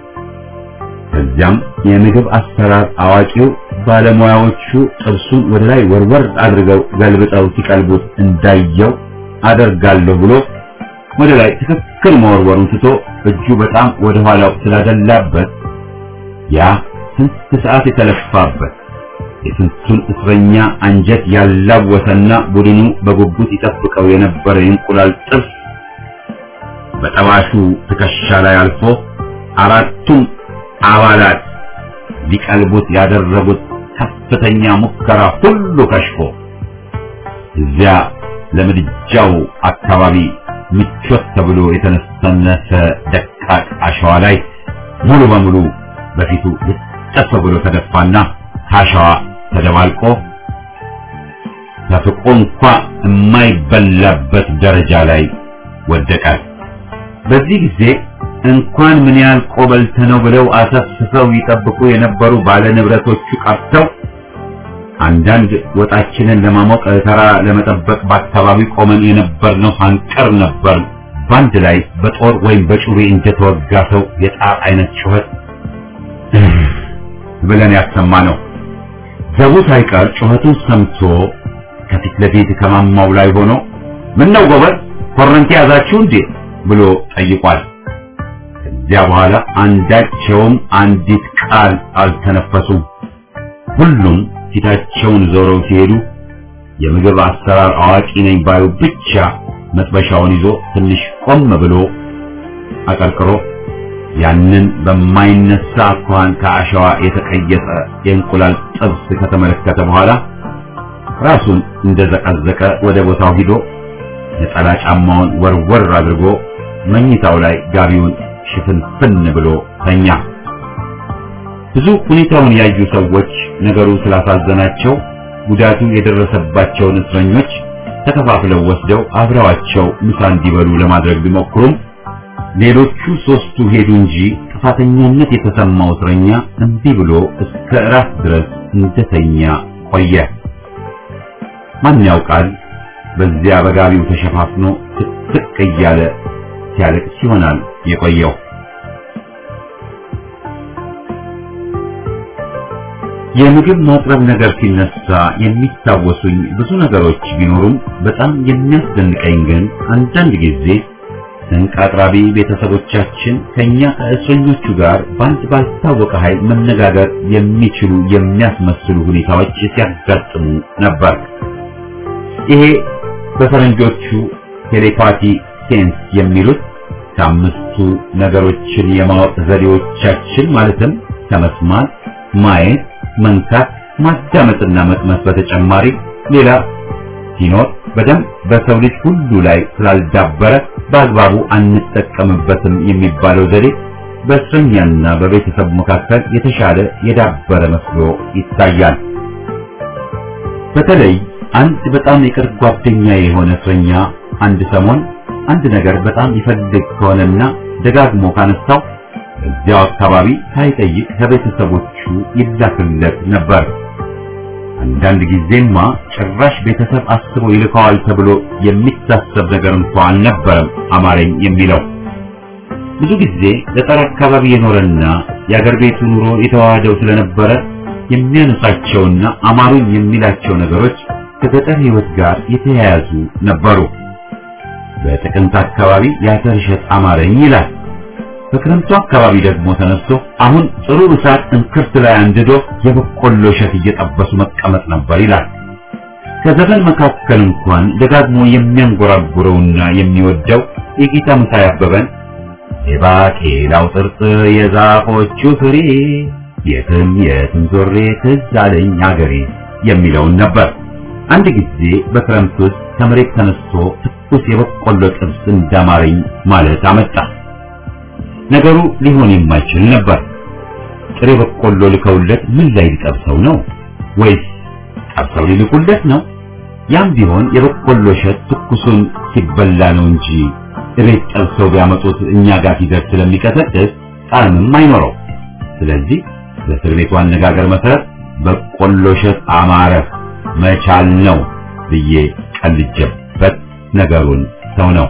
ከዚያም የምግብ አሰራር አዋቂው ባለሙያዎቹ ጥብሱን ወደ ላይ ወርወር አድርገው ገልብጠው ሲቀልቡት እንዳየው አደርጋለሁ ብሎ ወደ ላይ ትክክል መወርወሩን ትቶ እጁ በጣም ወደ ኋላው ስላደላበት ያ ስንት ሰዓት የተለፋበት የስንቱን እስረኛ አንጀት ያላወሰና ቡድኑ በጉጉት ይጠብቀው የነበረ የእንቁላል ጥብስ በጠባሹ ትከሻ ላይ አልፎ አራቱም አባላት ሊቀልቡት ያደረጉት ከፍተኛ ሙከራ ሁሉ ከሽፎ እዚያ ለምድጃው አካባቢ ምቾት ተብሎ የተነሰነሰ ደቃቅ አሸዋ ላይ ሙሉ በሙሉ በፊቱ ልጠፍ ብሎ ተደፋና ከአሸዋ ተደባልቆ ተፍቆ እንኳ የማይበላበት ደረጃ ላይ ወደቀ። በዚህ ጊዜ እንኳን ምን ያህል ቆበልተ ነው ብለው አሰፍስፈው ይጠብቁ የነበሩ ባለ ንብረቶቹ ቀርተው አንዳንድ ወጣችንን ለማሞቅ ተራ ለመጠበቅ በአካባቢው ቆመን የነበርነው አንቀር ነበር። በአንድ ላይ በጦር ወይም በጩቤ እንደተወጋ ሰው የጣር አይነት ጩኸት ብለን ያሰማ ነው። ዘቡ ሳይቀር ጩኸቱን ሰምቶ ከፊት ለፊት ከማማው ላይ ሆኖ ምን ነው ጎበዝ ኮረንቲ ያዛችሁ እንዴ ብሎ ጠይቋል። ከዚያ በኋላ አንዳቸውም አንዲት ቃል አልተነፈሱም። ሁሉም ፊታቸውን ዞረው ሲሄዱ የምግብ አሰራር አዋቂ ነኝ ባዩ ብቻ መጥበሻውን ይዞ ትንሽ ቆም ብሎ አቀርቅሮ ያንን በማይነሳ አኳኋን ከአሸዋ የተቀየጠ የእንቁላል ጥብስ ከተመለከተ በኋላ ራሱን እንደዘቀዘቀ ወደ ቦታው ሂዶ ነጠላ ጫማውን ወርወር አድርጎ መኝታው ላይ ጋቢውን ሽፍንፍን ብሎ ተኛ። ብዙ ሁኔታውን ያዩ ሰዎች ነገሩ ስላሳዘናቸው ጉዳቱ የደረሰባቸውን እስረኞች ተከፋፍለው ወስደው አብረዋቸው ምሳ እንዲበሉ ለማድረግ ቢሞክሩም ሌሎቹ ሶስቱ ሄዱ እንጂ ጥፋተኛነት የተሰማው እስረኛ እምቢ ብሎ እስከ እራት ድረስ እንደተኛ ቆየ። ማን ያውቃል በዚያ በጋቢው ተሸፋፍኖ ትክ እያለ ሲያለቅስ ይሆናል የቆየው። የምግብ ማቅረብ ነገር ሲነሳ የሚታወሱኝ ብዙ ነገሮች ቢኖሩም በጣም የሚያስደንቀኝ ግን አንዳንድ ጊዜ ስንቅ አቅራቢ ቤተሰቦቻችን ከኛ ከእስረኞቹ ጋር በአንድ ባልታወቀ ኃይል መነጋገር የሚችሉ የሚያስመስሉ ሁኔታዎች ሲያጋጥሙ ነበር። ይሄ በፈረንጆቹ ቴሌፓቲ ሴንስ የሚሉት ከአምስቱ ነገሮችን የማወቅ ዘዴዎቻችን ማለትም ከመስማት፣ ማየት፣ መንካት፣ ማዳመጥና መቅመስ በተጨማሪ ሌላ ሲኖር በደንብ በሰው ልጅ ሁሉ ላይ ስላልዳበረ በአግባቡ አንጠቀምበትም የሚባለው ዘዴ በእስረኛና በቤተሰቡ መካከል የተሻለ የዳበረ መስሎ ይታያል። በተለይ አንድ በጣም የቅርብ ጓደኛ የሆነ እስረኛ አንድ ሰሞን አንድ ነገር በጣም ይፈልግ ከሆነና ደጋግሞ ካነሳው በዚያው አካባቢ ሳይጠይቅ ከቤተሰቦቹ ይላክለት ነበር። አንዳንድ ጊዜማ ጭራሽ ቤተሰብ አስቦ ይልከዋል ተብሎ የሚታሰብ ነገር እንኳ አልነበረም አማረኝ የሚለው። ብዙ ጊዜ ገጠር አካባቢ የኖረና የአገር ቤቱ ኑሮ የተዋሃደው ስለነበረ የሚያነሳቸውና አማሩኝ የሚላቸው ነገሮች ከገጠር ሕይወት ጋር የተያያዙ ነበሩ። በጥቅምት አካባቢ የአተር እሸት አማረኝ ይላል። በክረምቱ አካባቢ ደግሞ ተነስቶ አሁን ጥሩ እሳት እንክርት ላይ አንድዶ የበቆሎ እሸት እየጠበሱ መቀመጥ ነበር ይላል። ከዘፈን መካከል እንኳን ደጋግሞ የሚያንጎራጉረውና የሚወደው የጌታ መሳይ አበበን የባቄላው ጥርጥር የዛፎቹ ፍሬ የትም የትም ዞሬ ትዝ አለኝ አገሬ የሚለውን ነበር። አንድ ጊዜ በክረምት ውስጥ ከመሬት ተነስቶ ትኩስ የበቆሎ ጥብስ እንዳማረኝ ማለት አመጣ። ነገሩ ሊሆን የማይችል ነበር። ጥሬ በቆሎ ልከውለት ምን ላይ ሊጠብሰው ነው? ወይስ ጠብሰው ሊልኩለት ነው? ያም ቢሆን የበቆሎ እሸት ትኩሱን ሲበላ ነው እንጂ እቤት ጠብሰው ቢያመጡት እኛ ጋር ሲደርስ ስለሚቀሰቅስ ጣዕምም አይኖረው። ስለዚህ በእስር ቤቱ አነጋገር መሰረት በቆሎ እሸት አማረ መቻል ነው ብዬ ቀልጀበት ነገሩን ሰው ነው።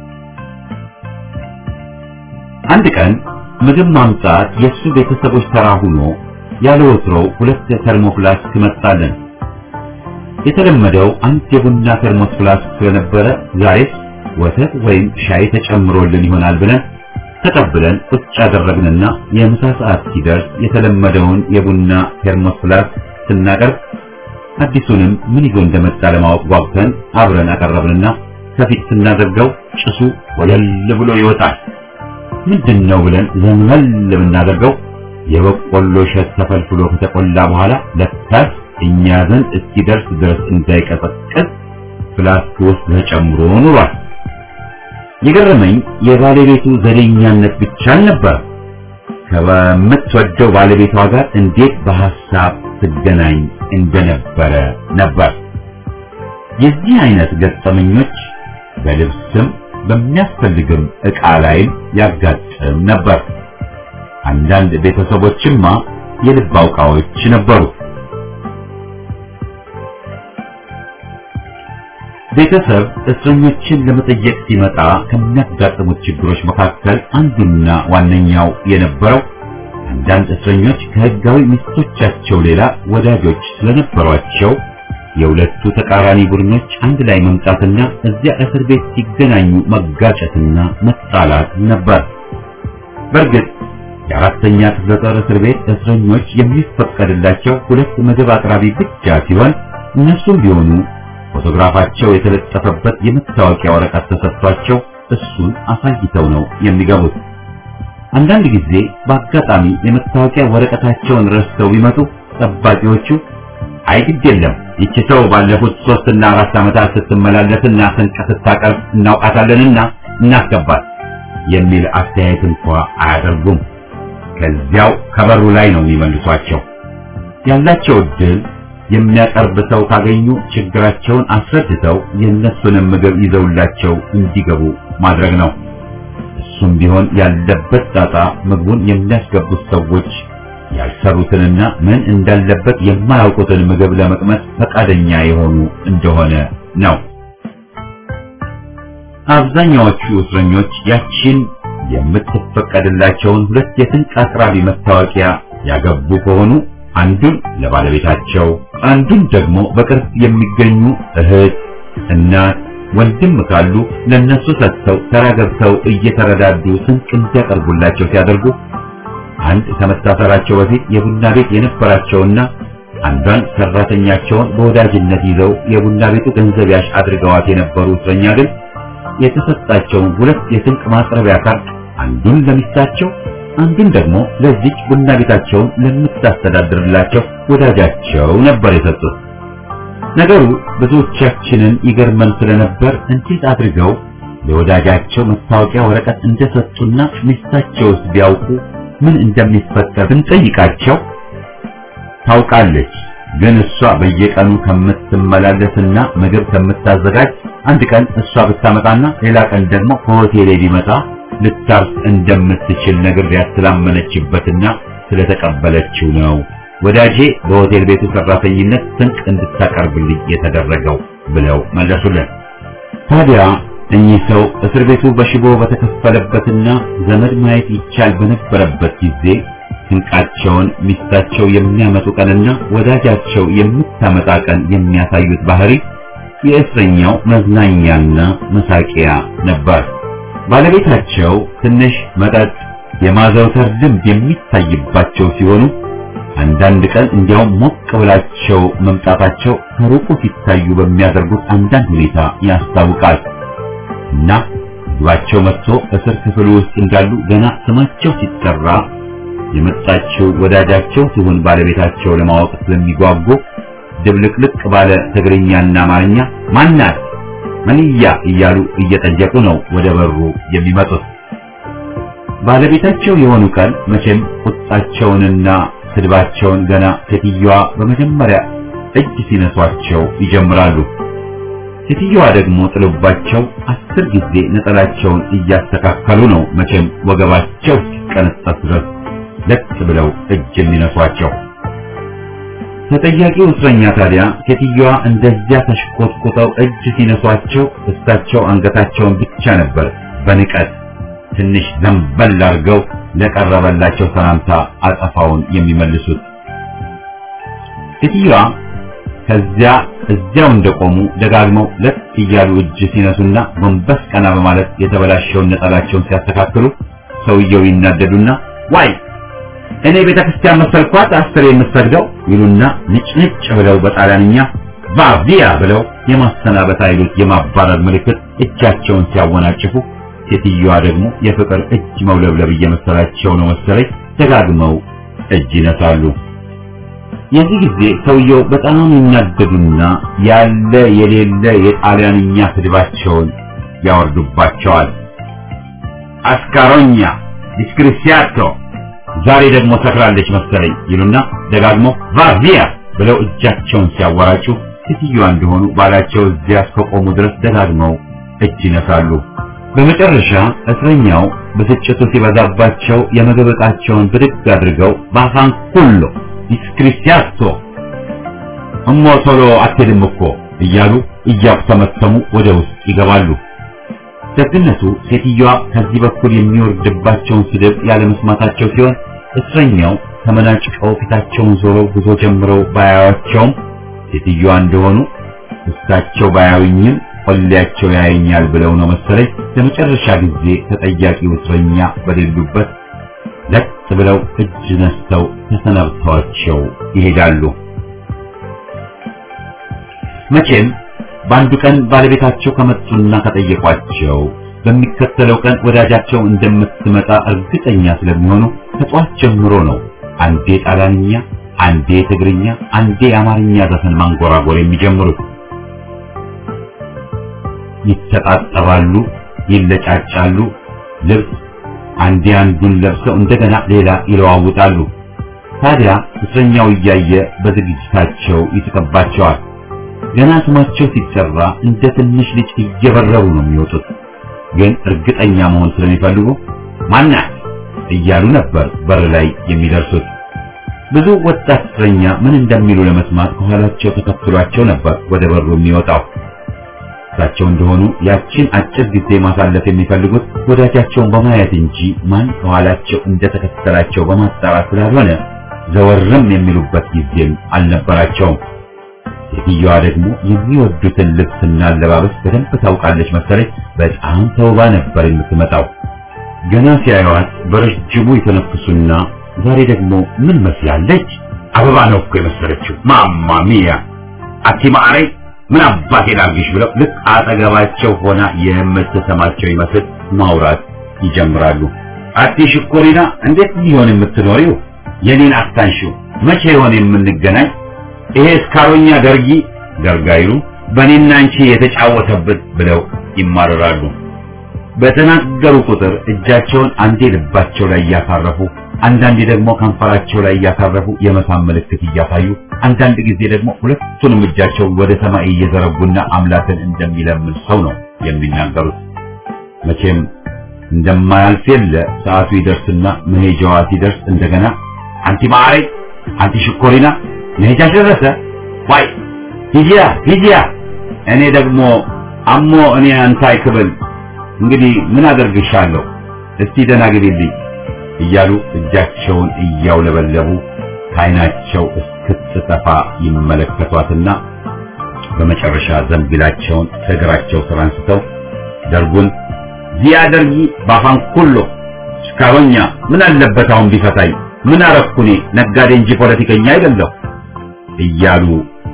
አንድ ቀን ምግብ ማምጣት የእሱ ቤተሰቦች ተራ ሆኖ ያለ ወትሮው ሁለት ተርሞስ ፍላስክ መጣልን። የተለመደው አንድ የቡና ተርሞስ ፍላስክ ስለነበረ ዛሬስ ወተት ወይም ሻይ ተጨምሮልን ይሆናል ብለን ተቀብለን ቁጭ አደረግንና የምሳ ሰዓት ሲደርስ የተለመደውን የቡና ተርሞስ ፍላስክ ስናቀርብ አዲሱንም ምን ይዞ እንደመጣ ለማወቅ ጓጉተን አብረን አቀረብንና ከፊት ስናደርገው ጭሱ ወለል ብሎ ይወጣል። ምንድን ነው ብለን ዘንበል ብናደርገው የበቆሎ እሸት ተፈልፍሎ ከተቆላ በኋላ ለካስ እኛ ዘንድ እስኪደርስ ድረስ እንዳይቀዘቅዝ ፍላስክ ውስጥ ተጨምሮ ኑሯል። የገረመኝ የባለቤቱ ዘዴኛነት ብቻ አልነበረ። ከምትወደው ባለቤቷ ጋር እንዴት በሐሳብ ትገናኝ እንደነበረ ነበር። የዚህ አይነት ገጠመኞች በልብስም በሚያስፈልግም ዕቃ ላይም ያጋጥም ነበር። አንዳንድ ቤተሰቦችማ የልብ አውቃዎች ነበሩ። ቤተሰብ እስረኞችን ለመጠየቅ ሲመጣ ከሚያጋጥሙት ችግሮች መካከል አንዱና ዋነኛው የነበረው አንዳንድ እስረኞች ከሕጋዊ ሚስቶቻቸው ሌላ ወዳጆች ስለነበሯቸው የሁለቱ ተቃራኒ ቡድኖች አንድ ላይ መምጣትና እዚያ እስር ቤት ሲገናኙ መጋጨትና መጣላት ነበር። በእርግጥ የአራተኛ ክፍለ ጦር እስር ቤት እስረኞች የሚፈቀድላቸው ሁለት ምግብ አቅራቢ ብቻ ሲሆን እነሱም ቢሆኑ ፎቶግራፋቸው የተለጠፈበት የመታወቂያ ወረቀት ተሰጥቷቸው እሱን አሳይተው ነው የሚገቡት። አንዳንድ ጊዜ በአጋጣሚ የመታወቂያ ወረቀታቸውን ረስተው ቢመጡ ጠባቂዎቹ አይ ግድ የለም ይቺ ሰው ባለፉት ሶስትና አራት ዓመታት ስትመላለስና ስንቅ ስታቀርብ እናውቃታለንና እናስገባት የሚል አስተያየት እንኳ አያደርጉም። ከዚያው ከበሩ ላይ ነው የሚመልሷቸው። ያላቸው እድል የሚያቀርብ ሰው ካገኙ ችግራቸውን አስረድተው የእነሱንም ምግብ ይዘውላቸው እንዲገቡ ማድረግ ነው። እሱም ቢሆን ያለበት ጣጣ ምግቡን የሚያስገቡት ሰዎች ያልሰሩትንና ምን እንዳለበት የማያውቁትን ምግብ ለመቅመስ ፈቃደኛ የሆኑ እንደሆነ ነው። አብዛኛዎቹ እስረኞች ያቺን የምትፈቀድላቸውን ሁለት የስንቅ አቅራቢ መታወቂያ ያገቡ ከሆኑ አንዱን ለባለቤታቸው አንዱን ደግሞ በቅርብ የሚገኙ እህት፣ እናት፣ ወንድም ካሉ ለነሱ ሰጥተው ተራ ገብተው እየተረዳዱ ስንቅ እንዲያቀርቡላቸው ሲያደርጉ አንድ ከመታሰራቸው በፊት የቡና ቤት የነበራቸውና አንዷን ሰራተኛቸውን በወዳጅነት ይዘው የቡና ቤቱ ገንዘብ ያሽ አድርገዋት የነበሩ እስረኛ ግን የተሰጣቸውን ሁለት የስንቅ ማቅረቢያ ካርድ አንዱን ለሚስታቸው አንዱን ደግሞ ለዚች ቡና ቤታቸውን ለምታስተዳድርላቸው ወዳጃቸው ነበር የሰጡት። ነገሩ ብዙዎቻችንን ይገርመን ስለነበር እንዴት አድርገው ለወዳጃቸው መታወቂያ ወረቀት እንደሰጡና ሚስታቸውስ ቢያውቁ ምን እንደሚፈጠር ብንጠይቃቸው ታውቃለች፣ ግን እሷ በየቀኑ ከምትመላለስና ምግብ ከምታዘጋጅ አንድ ቀን እሷ ብታመጣና ሌላ ቀን ደግሞ ከሆቴሌ ቢመጣ ልታርስ እንደምትችል ነገር ያስላመነችበትና ስለተቀበለችው ነው ወዳጄ በሆቴል ቤቱ ሰራተኝነት ስንቅ እንድታቀርብልኝ የተደረገው ብለው መለሱልን። ታዲያ እኚህ ሰው እስር ቤቱ በሽቦ በተከፈለበትና ዘመድ ማየት ይቻል በነበረበት ጊዜ ስንቃቸውን ሚስታቸው የሚያመጡ ቀንና ወዳጃቸው የምታመጣ ቀን የሚያሳዩት ባህሪ የእስረኛው መዝናኛና መሳቂያ ነበር። ባለቤታቸው ትንሽ መጠጥ የማዘውተር ልምድ የሚታይባቸው ሲሆኑ አንዳንድ ቀን እንዲያውም ሞቅ ብላቸው መምጣታቸው ከሩቁ ሲታዩ በሚያደርጉት አንዳንድ ሁኔታ ያስታውቃል። እና ምግባቸው መጥቶ እስር ክፍል ውስጥ እንዳሉ ገና ስማቸው ሲጠራ የመጣችው ወዳጃቸው ሲሆን ባለቤታቸው ለማወቅ ስለሚጓጉ ድብልቅልቅ ባለ ትግርኛና አማርኛ ማናት መንያ እያሉ እየጠየቁ ነው ወደ በሩ የሚመጡት። ባለቤታቸው የሆኑ ቀን መቼም ቁጣቸውንና ስድባቸውን ገና ሴትዮዋ በመጀመሪያ እጅ ሲነሷቸው ይጀምራሉ። ሴትዮዋ ደግሞ ጥሎባቸው አስር ጊዜ ነጠላቸውን እያስተካከሉ ነው መቼም ወገባቸው እስኪቀነጠስ ድረስ ለጥ ብለው እጅ የሚነሷቸው። ተጠያቂው እስረኛ ታዲያ ሴትዮዋ እንደዚያ ተሽቆጥቁጠው እጅ ሲነሷቸው እሳቸው አንገታቸውን ብቻ ነበር በንቀት ትንሽ ዘንበል አድርገው ለቀረበላቸው ሰላምታ አጸፋውን የሚመልሱት። ሴትዮዋ ከዚያ እዚያው እንደቆሙ ደጋግመው ለጥ እያሉ እጅ ሲነሱና ጎንበስ ቀና በማለት የተበላሸውን ነጠላቸውን ሲያስተካክሉ ሰውየው ይናደዱና ዋይ እኔ ቤተ ክርስቲያን መሰልኳት አስር የምሰግደው ይሉና ንጭንጭ ብለው በጣሊያንኛ ቫቪያ ብለው የማሰናበት ኃይሎች የማባረር ምልክት እጃቸውን ሲያወናጭፉ ሴትዮዋ ደግሞ የፍቅር እጅ መውለብለብ እየመሰላቸው ነው መሰለኝ ደጋግመው እጅ ይነሳሉ። የዚህ ጊዜ ሰውየው በጣም ይናደዱና ያለ የሌለ የጣሊያንኛ ስድባቸውን ያወርዱባቸዋል። አስካሮኛ ዲስክሪሲያቶ ዛሬ ደግሞ ሰክራለች መሰለኝ ይሉና ደጋግመው ቫቪያ ብለው እጃቸውን ሲያወራጩ ሴትዮዋ እንደሆኑ ባላቸው እዚያ እስከቆሙ ድረስ ደጋግመው እጅ ይነሳሉ። በመጨረሻ እስረኛው ብስጭቱ ሲበዛባቸው የምግብ ዕቃቸውን ብድግ አድርገው ባፋንኩሎ ዲስክሪሲያቶ እሞ ቶሎ አትሄድም እኮ እያሉ እያተመተሙ ወደ ውስጥ ይገባሉ። ደግነቱ ሴትዮዋ ከዚህ በኩል የሚወርድባቸውን ስድብ ያለመስማታቸው ሲሆን እስረኛው ተመናጭቀው ፊታቸውን ዞረው ጉዞ ጀምረው ባያዩአቸውም ሴትዮዋ እንደሆኑ እሳቸው ባያዩኝም ቆሌያቸው ያየኛል ብለው ነው መሰለኝ ለመጨረሻ ጊዜ ተጠያቂው እስረኛ በሌሉበት ለጥ ብለው እጅ ነስተው ተሰናብተዋቸው ይሄዳሉ። መቼም በአንዱ ቀን ባለቤታቸው ከመጡና ከጠየቋቸው በሚከተለው ቀን ወዳጃቸው እንደምትመጣ እርግጠኛ ስለሚሆኑ ከጧት ጀምሮ ነው አንዴ ጣሊያንኛ፣ አንዴ ትግርኛ፣ አንዴ የአማርኛ ዘፈን ማንጎራጎር የሚጀምሩት። ይተጣጠባሉ፣ ይለጫጫሉ። ልብስ አንዴ አንዱን ለብሰው እንደገና ሌላ ይለዋውጣሉ። ታዲያ እስረኛው እያየ በዝግጅታቸው ይስቅባቸዋል። ገና ስማቸው ሲጠራ እንደ ትንሽ ልጅ እየበረሩ ነው የሚወጡት። ግን እርግጠኛ መሆን ስለሚፈልጉ ማናት እያሉ ነበር በር ላይ የሚደርሱት። ብዙ ወጣት እስረኛ ምን እንደሚሉ ለመስማት ከኋላቸው ተከትሏቸው ነበር ወደ በሩ የሚወጣው። እሳቸው እንደሆኑ ያችን አጭር ጊዜ ማሳለፍ የሚፈልጉት ወዳጃቸውን በማየት እንጂ ማን ከኋላቸው እንደተከተላቸው በማጣራት ስላልሆነ ዘወርም የሚሉበት ጊዜም አልነበራቸውም። ሴትዮዋ ደግሞ የሚወዱትን ልብስና አለባበስ በደንብ ታውቃለች መሰለኝ። በጣም ተውባ ነበር የምትመጣው። ገና ሲያዩዋት በረጅሙ የተነፍሱና ዛሬ ደግሞ ምን መስላለች? አበባ ነው እኮ የመሰለችው። ማማ ሚያ አቲማሬ ምን አባቴ ላርግሽ ብለው ልክ አጠገባቸው ሆና የምትሰማቸው ይመስል ማውራት ይጀምራሉ። አቲ ሽኮሪና እንዴት ሊሆን የምትኖሪው? የኔን አታንሺው። መቼ ይሆን የምንገናኝ? ይሄ እስካሮኛ ደርጊ ደርጋዩ በእኔና አንቺ የተጫወተበት ብለው ይማረራሉ። በተናገሩ ቁጥር እጃቸውን አንዴ ልባቸው ላይ እያሳረፉ አንዳንዴ ደግሞ ከንፈራቸው ላይ እያሳረፉ የመሳም ምልክት እያሳዩ አንዳንድ ጊዜ ደግሞ ሁለቱንም እጃቸውን ወደ ሰማይ እየዘረጉና አምላክን እንደሚለምን ሰው ነው የሚናገሩት። መቼም እንደማያልፍ የለ ሰዓቱ ይደርስና መሄጃዋ ሲደርስ እንደገና አንቲ ማሬ አንቲ ሽኮሪና መሄጃሽ ደረሰ ዋይ ሂጂያ ሂጂያ እኔ ደግሞ አሞ እኔ አንተ አይክብል እንግዲህ ምን አደርግሻለሁ እስቲ ደህና ግቢልኝ እያሉ እጃቸውን እያውለበለቡ ከዓይናቸው እስክትጠፋ ይመለከቷትና በመጨረሻ ዘንቢላቸውን ከእግራቸው ስር አንስተው ደርጉን ዚያ ደርጊ ባፋን ኩሎ እስካሮኛ ምን አለበት አሁን ቢፈታኝ ምን አረኩኔ ነጋዴ እንጂ ፖለቲከኛ አይደለሁ እያሉ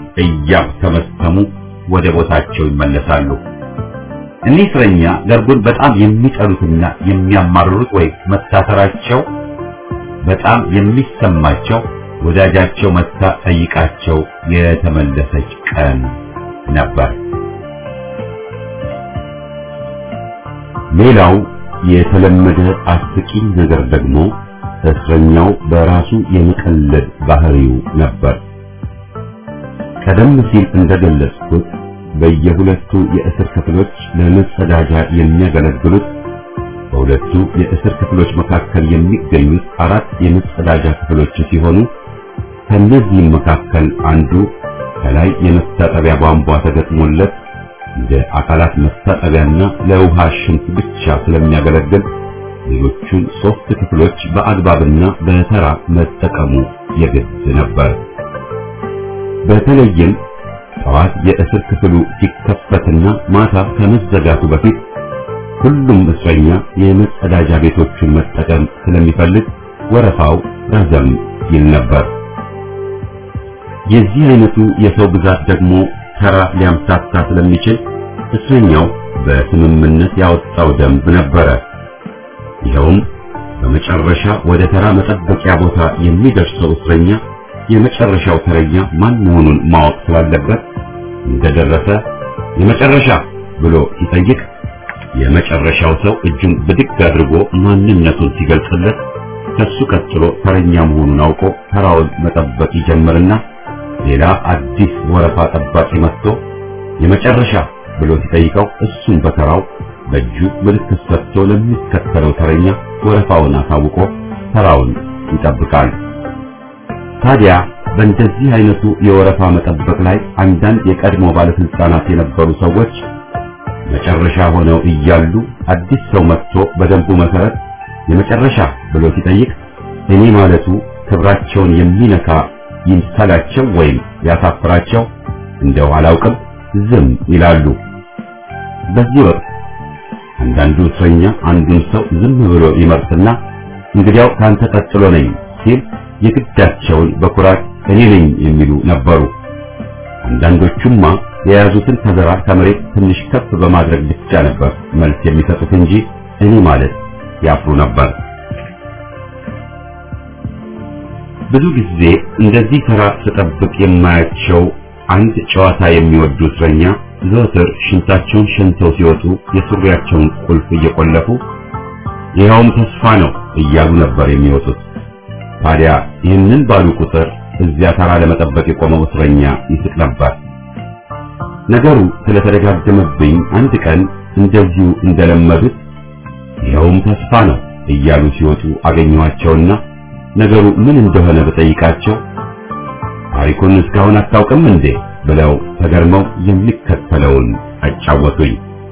እያተመተሙ ወደ ቦታቸው ይመለሳሉ። እኒህ እስረኛ ደርጉን በጣም የሚጠሉትና የሚያማርሩት ወይ መታሰራቸው በጣም የሚሰማቸው ወዳጃቸው መታ ጠይቃቸው የተመለሰች ቀን ነበር። ሌላው የተለመደ አስቂኝ ነገር ደግሞ እስረኛው በራሱ የመቀለድ ባህሪው ነበር። ቀደም ሲል እንደገለጽኩት በየሁለቱ የእስር ክፍሎች ለመጸዳጃ የሚያገለግሉት በሁለቱ የእስር ክፍሎች መካከል የሚገኙት አራት የመጸዳጃ ክፍሎች ሲሆኑ ከነዚህም መካከል አንዱ ከላይ የመታጠቢያ ቧንቧ ተገጥሞለት እንደ አካላት መታጠቢያና ለውሃ ሽንት ብቻ ስለሚያገለግል ሌሎቹን ሶስት ክፍሎች በአግባብና በተራ መጠቀሙ የግድ ነበር። በተለይም ጠዋት የእስር ክፍሉ ሲከፈትና ማታ ከመዘጋቱ በፊት ሁሉም እስረኛ የመጸዳጃ ቤቶቹን መጠቀም ስለሚፈልግ ወረፋው ረዘም ይል ነበር። የዚህ አይነቱ የሰው ብዛት ደግሞ ተራ ሊያምታታ ስለሚችል እስረኛው በስምምነት ያወጣው ደንብ ነበረ። ይኸውም በመጨረሻ ወደ ተራ መጠበቂያ ቦታ የሚደርሰው እስረኛ የመጨረሻው ተረኛ ማን መሆኑን ማወቅ ስላለበት እንደደረሰ የመጨረሻ ብሎ ሲጠይቅ የመጨረሻው ሰው እጁን ብድግ አድርጎ ማንነቱን ሲገልጽለት ከሱ ቀጥሎ ተረኛ መሆኑን አውቆ ተራውን መጠበቅ ይጀምርና ሌላ አዲስ ወረፋ ጠባቂ መጥቶ የመጨረሻ ብሎ ሲጠይቀው እሱን በተራው በእጁ ምልክት ሰጥቶ ለሚከተለው ተረኛ ወረፋውን አሳውቆ ተራውን ይጠብቃል። ታዲያ በእንደዚህ አይነቱ የወረፋ መጠበቅ ላይ አንዳንድ የቀድሞ ባለስልጣናት የነበሩ ሰዎች መጨረሻ ሆነው እያሉ አዲስ ሰው መጥቶ በደንቡ መሰረት የመጨረሻ ብሎ ሲጠይቅ እኔ ማለቱ ክብራቸውን የሚነካ ይምሰላቸው ወይም ያሳፍራቸው እንደው አላውቅም ዝም ይላሉ። በዚህ ወቅት አንዳንዱ እስረኛ አንዱን ሰው ዝም ብሎ ይመርጥና እንግዲያው ካንተ ቀጥሎ ነኝ ሲል የግዳቸውን በኩራት እኔ ነኝ የሚሉ ነበሩ። አንዳንዶቹማ የያዙትን ከዘራ ከመሬት ትንሽ ከፍ በማድረግ ብቻ ነበር መልስ የሚሰጡት እንጂ እኔ ማለት ያፍሩ ነበር። ብዙ ጊዜ እንደዚህ ተራ ስጠብቅ የማያቸው አንድ ጨዋታ የሚወዱ እስረኛ ዘወትር ሽንታቸውን ሸንተው ሲወጡ የሱሪያቸውን ቁልፍ እየቆለፉ ይኸውም ተስፋ ነው እያሉ ነበር የሚወጡት። ታዲያ ይህንን ባሉ ቁጥር እዚያ ተራ ለመጠበቅ የቆመው እስረኛ ይስቅ ነበር። ነገሩ ስለተደጋገመብኝ አንድ ቀን እንደዚሁ እንደለመዱት ይኸውም ተስፋ ነው እያሉ ሲወጡ አገኘኋቸውና ነገሩ ምን እንደሆነ በጠይቃቸው ታሪኩን እስካሁን አታውቅም እንዴ ብለው ተገርመው የሚከተለውን አጫወቱኝ።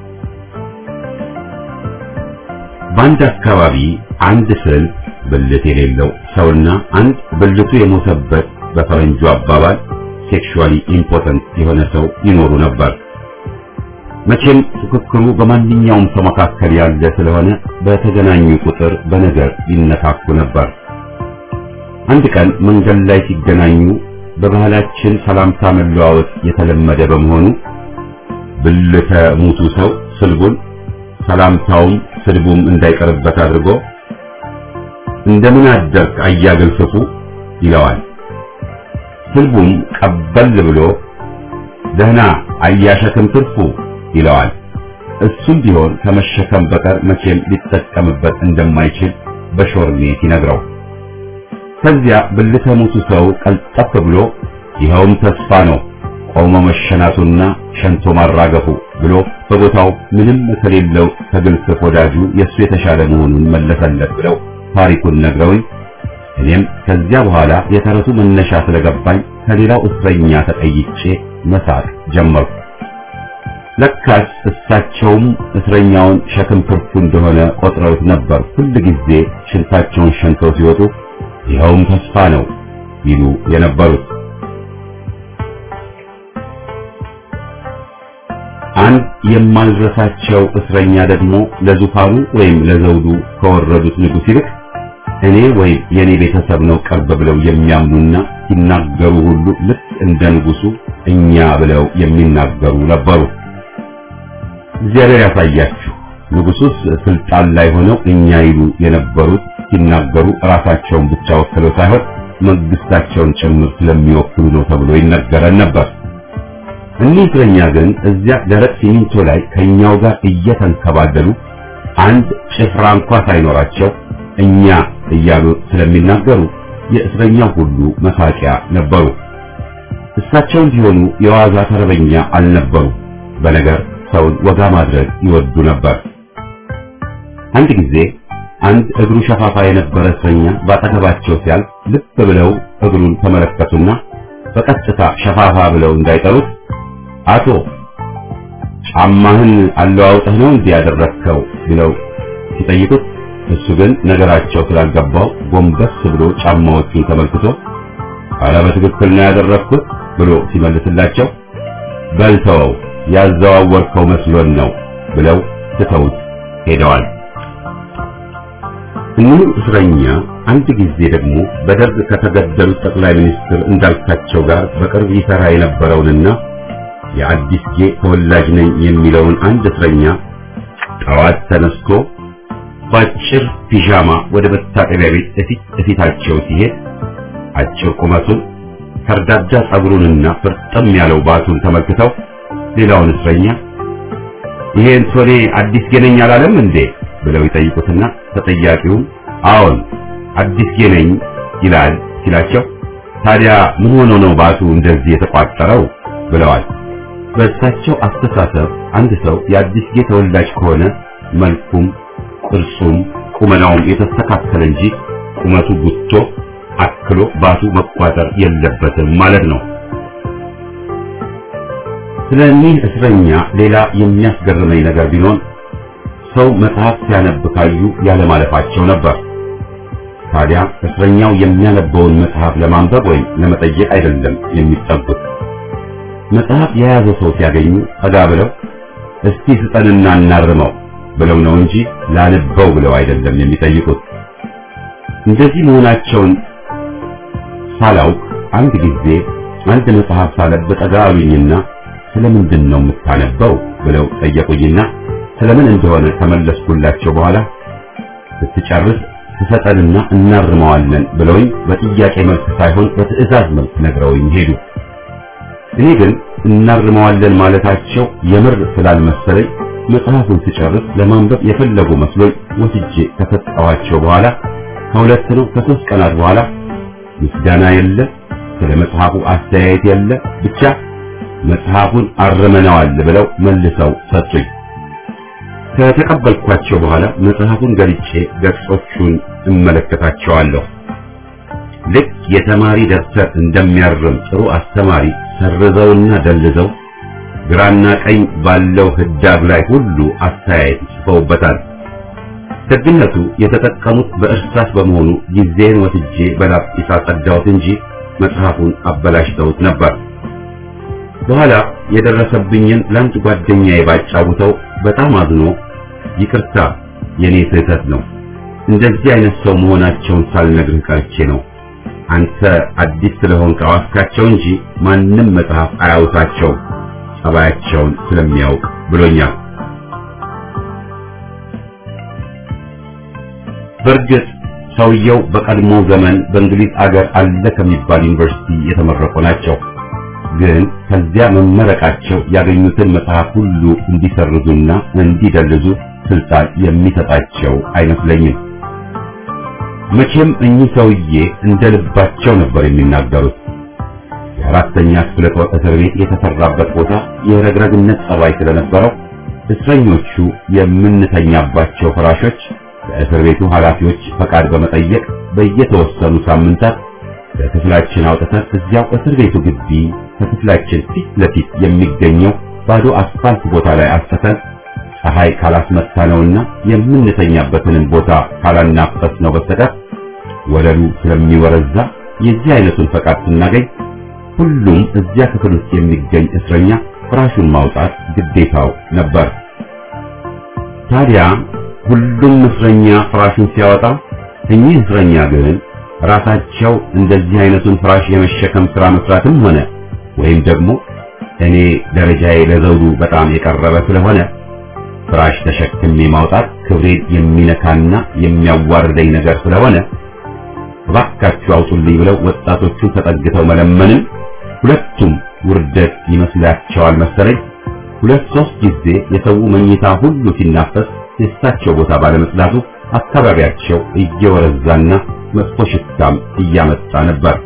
በአንድ አካባቢ አንድ ስዕል ብልት የሌለው ሰውና አንድ ብልቱ የሞተበት በፈረንጁ አባባል ሴክሹዋሊ ኢምፖተንት የሆነ ሰው ይኖሩ ነበር። መቼም ፉክክሩ በማንኛውም ሰው መካከል ያለ ስለሆነ በተገናኙ ቁጥር በነገር ይነካኩ ነበር። አንድ ቀን መንገድ ላይ ሲገናኙ በባህላችን ሰላምታ መለዋወጥ የተለመደ በመሆኑ ብልተ ሙቱ ሰው ስልቡን ሰላምታውም ስድቡም እንዳይቀርበት አድርጎ እንደምን አደርክ አያግል ፍፉ ይለዋል። ስልቡም ቀበል ብሎ ደህና አያሸክም ትርፉ ይለዋል። እሱም ቢሆን ከመሸከም በቀር መቼም ሊጠቀምበት እንደማይችል በሾርኔት ይነግረው። ከዚያ ብልተ ሙቱ ሰው ቀልጠፍ ብሎ ይኸውም ተስፋ ነው ቆሞ መሸናቱና ሸንቶ ማራገፉ ብሎ በቦታው ምንም ከሌለው ከግልፍፍ ወዳጁ የእሱ የተሻለ መሆኑን መለሰለት ብለው ታሪኩን ነግረውኝ እኔም ከዚያ በኋላ የተረቱ መነሻ ስለገባኝ ከሌላው እስረኛ ተጠይጬ መሳቅ ጀመርኩ። ለካስ እሳቸውም እስረኛውን ሸክም ትርፉ እንደሆነ ቆጥረውት ነበር። ሁል ጊዜ ሽንታቸውን ሸንተው ሲወጡ ይኸውም ተስፋ ነው ይሉ የነበሩት። አንድ የማልረሳቸው እስረኛ ደግሞ ለዙፋኑ ወይም ለዘውዱ ከወረዱት ንጉሥ ይልቅ እኔ ወይም የኔ ቤተሰብ ነው ቅርብ ብለው የሚያምኑና ሲናገሩ ሁሉ ልክ እንደ ንጉሱ እኛ ብለው የሚናገሩ ነበሩ። እግዚአብሔር ያሳያችሁ። ንጉሱስ ስልጣን ላይ ሆነው እኛ ይሉ የነበሩት ሲናገሩ ራሳቸውን ብቻ ወክለው ሳይሆን መንግስታቸውን ጭምር ስለሚወክሉ ነው ተብሎ ይነገረን ነበር። እኒህ እስረኛ ግን እዚያ ደረቅ ሲሚንቶ ላይ ከኛው ጋር እየተንከባለሉ አንድ ጭፍራ እንኳ ሳይኖራቸው እኛ እያሉ ስለሚናገሩ የእስረኛው ሁሉ መሳቂያ ነበሩ። እሳቸውም ቢሆኑ የዋዛ ተረበኛ አልነበሩ። በነገር ሰውን ወጋ ማድረግ ይወዱ ነበር። አንድ ጊዜ አንድ እግሩ ሸፋፋ የነበረ እስረኛ ባጠገባቸው ሲያልፍ ልብ ብለው እግሩን ተመለከቱና በቀጥታ ሸፋፋ ብለው እንዳይጠሩት አቶ ጫማህን አለዋውጠህ ነው እንዲህ ያደረግከው ብለው ሲጠይቁት እሱ ግን ነገራቸው ስላልገባው ጎንበስ ብሎ ጫማዎቹን ተመልክቶ ኧረ በትክክል ነው ያደረግኩት ብሎ ሲመልስላቸው በልተወው ያዘዋወርከው መስሎን ነው ብለው ትተውት ሄደዋል። እኒሁ እስረኛ አንድ ጊዜ ደግሞ በደርግ ከተገደሉት ጠቅላይ ሚኒስትር እንዳልካቸው ጋር በቅርብ ይሰራ የነበረውንና የአዲስ ጌ ተወላጅ ነኝ የሚለውን አንድ እስረኛ ጠዋት ተነስቶ በአጭር ፒዣማ ወደ መታጠቢያ ቤት እፊት እፊታቸው ሲሄድ አጭር ቁመቱን ከርዳዳ ጸጉሩንና ፍርጥም ያለው ባቱን ተመልክተው ሌላውን እስረኛ ይሄ እንቶኔ አዲስ ጌ ነኝ አላለም እንዴ ብለው ይጠይቁትና ተጠያቂውም አዎን አዲስ ጌ ነኝ ይላል ሲላቸው ታዲያ ምን ሆኖ ነው ባቱ እንደዚህ የተቋጠረው ብለዋል። በእሳቸው አስተሳሰብ አንድ ሰው የአዲስ ጌ ተወላጅ ከሆነ መልኩም ቅርጹም ቁመናውም የተስተካከለ እንጂ ቁመቱ ጉቶ አክሎ ባቱ መቋጠር የለበትም ማለት ነው። ስለ እኒህ እስረኛ ሌላ የሚያስገርመኝ ነገር ቢኖር ሰው መጽሐፍ ሲያነብ ካዩ ያለማለፋቸው ነበር። ታዲያ እስረኛው የሚያነበውን መጽሐፍ ለማንበብ ወይም ለመጠየቅ አይደለም የሚጠጉት። መጽሐፍ የያዘ ሰው ሲያገኙ ጠጋ ብለው እስቲ ስጠንና እናርመው ብለው ነው እንጂ ላንበው ብለው አይደለም የሚጠይቁት። እንደዚህ መሆናቸውን ሳላውቅ አንድ ጊዜ አንድ መጽሐፍ ሳነብ ጠጋ አሉኝና ስለምንድን ነው የምታነበው ብለው ጠየቁኝና ስለምን እንደሆነ ተመለስኩላቸው። በኋላ ስትጨርስ ትሰጠንና እናርመዋለን ብለውኝ በጥያቄ መልክ ሳይሆን በትዕዛዝ መልክ ነግረውኝ ሄዱ። እኔ ግን እናርመዋለን ማለታቸው የምር ስላልመሰለኝ መጽሐፉን ስጨርስ ለማንበብ የፈለጉ መስሎኝ ወስጄ ከሰጠኋቸው በኋላ ከሁለት ነው ከሶስት ቀናት በኋላ ምስጋና የለ፣ ስለ መጽሐፉ አስተያየት የለ፣ ብቻ መጽሐፉን አርመነዋል ብለው መልሰው ሰጡኝ። ከተቀበልኳቸው በኋላ መጽሐፉን ገልጬ ገጾቹን እመለከታቸዋለሁ። ልክ የተማሪ ደብተር እንደሚያርም ጥሩ አስተማሪ ሰርዘውና ደልዘው ግራና ቀኝ ባለው ህዳግ ላይ ሁሉ አስተያየት ጽፈውበታል። ደግነቱ የተጠቀሙት በእርሳስ በመሆኑ ጊዜን ወስጄ በላጲስ አጸዳሁት እንጂ መጽሐፉን አበላሽተውት ነበር። በኋላ የደረሰብኝን ለአንድ ጓደኛዬ ባጫውተው በጣም አዝኖ ይቅርታ፣ የኔ ስህተት ነው፣ እንደዚህ አይነት ሰው መሆናቸውን ሳልነግርህ ቀርቼ ነው። አንተ አዲስ ስለሆንክ አዋስካቸው እንጂ ማንም መጽሐፍ አያውሳቸው ጸባያቸውን ስለሚያውቅ ብሎኛል። በእርግጥ ሰውየው በቀድሞ ዘመን በእንግሊዝ አገር አለ ከሚባል ዩኒቨርሲቲ የተመረቁ ናቸው። ግን ከዚያ መመረቃቸው ያገኙትን መጽሐፍ ሁሉ እንዲሰርዙና እንዲደልዙ ስልጣን የሚሰጣቸው አይመስለኝም። መቼም እኚህ ሰውዬ እንደ ልባቸው ነበር የሚናገሩት። የአራተኛ ክፍለ ጦር እስር ቤት የተሰራበት ቦታ የረግረግነት ጸባይ ስለነበረው እስረኞቹ የምንተኛባቸው ፍራሾች በእስር ቤቱ ኃላፊዎች ፈቃድ በመጠየቅ በየተወሰኑ ሳምንታት ለክፍላችን አውጥተን እዚያው እስር ቤቱ ግቢ ከክፍላችን ፊት ለፊት የሚገኘው ባዶ አስፋልት ቦታ ላይ አስፈተን ፀሐይ ካላስመታ ነውና የምንተኛበትንም ቦታ ካላናፈስ ነው በስተቀር ወለሉ ስለሚወረዛ የዚህ አይነቱን ፈቃድ ስናገኝ ሁሉም እዚያ ክፍል ውስጥ የሚገኝ እስረኛ ፍራሹን ማውጣት ግዴታው ነበር። ታዲያ ሁሉም እስረኛ ፍራሹን ሲያወጣ እኚህ እስረኛ ግን ራሳቸው እንደዚህ አይነቱን ፍራሽ የመሸከም ስራ መስራትም ሆነ ወይም ደግሞ እኔ ደረጃዬ ለዘውዱ በጣም የቀረበ ስለሆነ ፍራሽ ተሸክሜ ማውጣት ክብሬን የሚነካና የሚያዋርደኝ ነገር ስለሆነ እባካችሁ አውጡልኝ ብለው ወጣቶቹን ተጠግተው መለመንም ሁለቱም ውርደት ይመስላቸዋል መሰለኝ። ሁለት ሶስት ጊዜ የሰው መኝታ ሁሉ ሲናፈስ የእሳቸው ቦታ ባለመጽዳቱ አካባቢያቸው እየወረዛና መጥፎ ሽታም እያመጣ ነበር።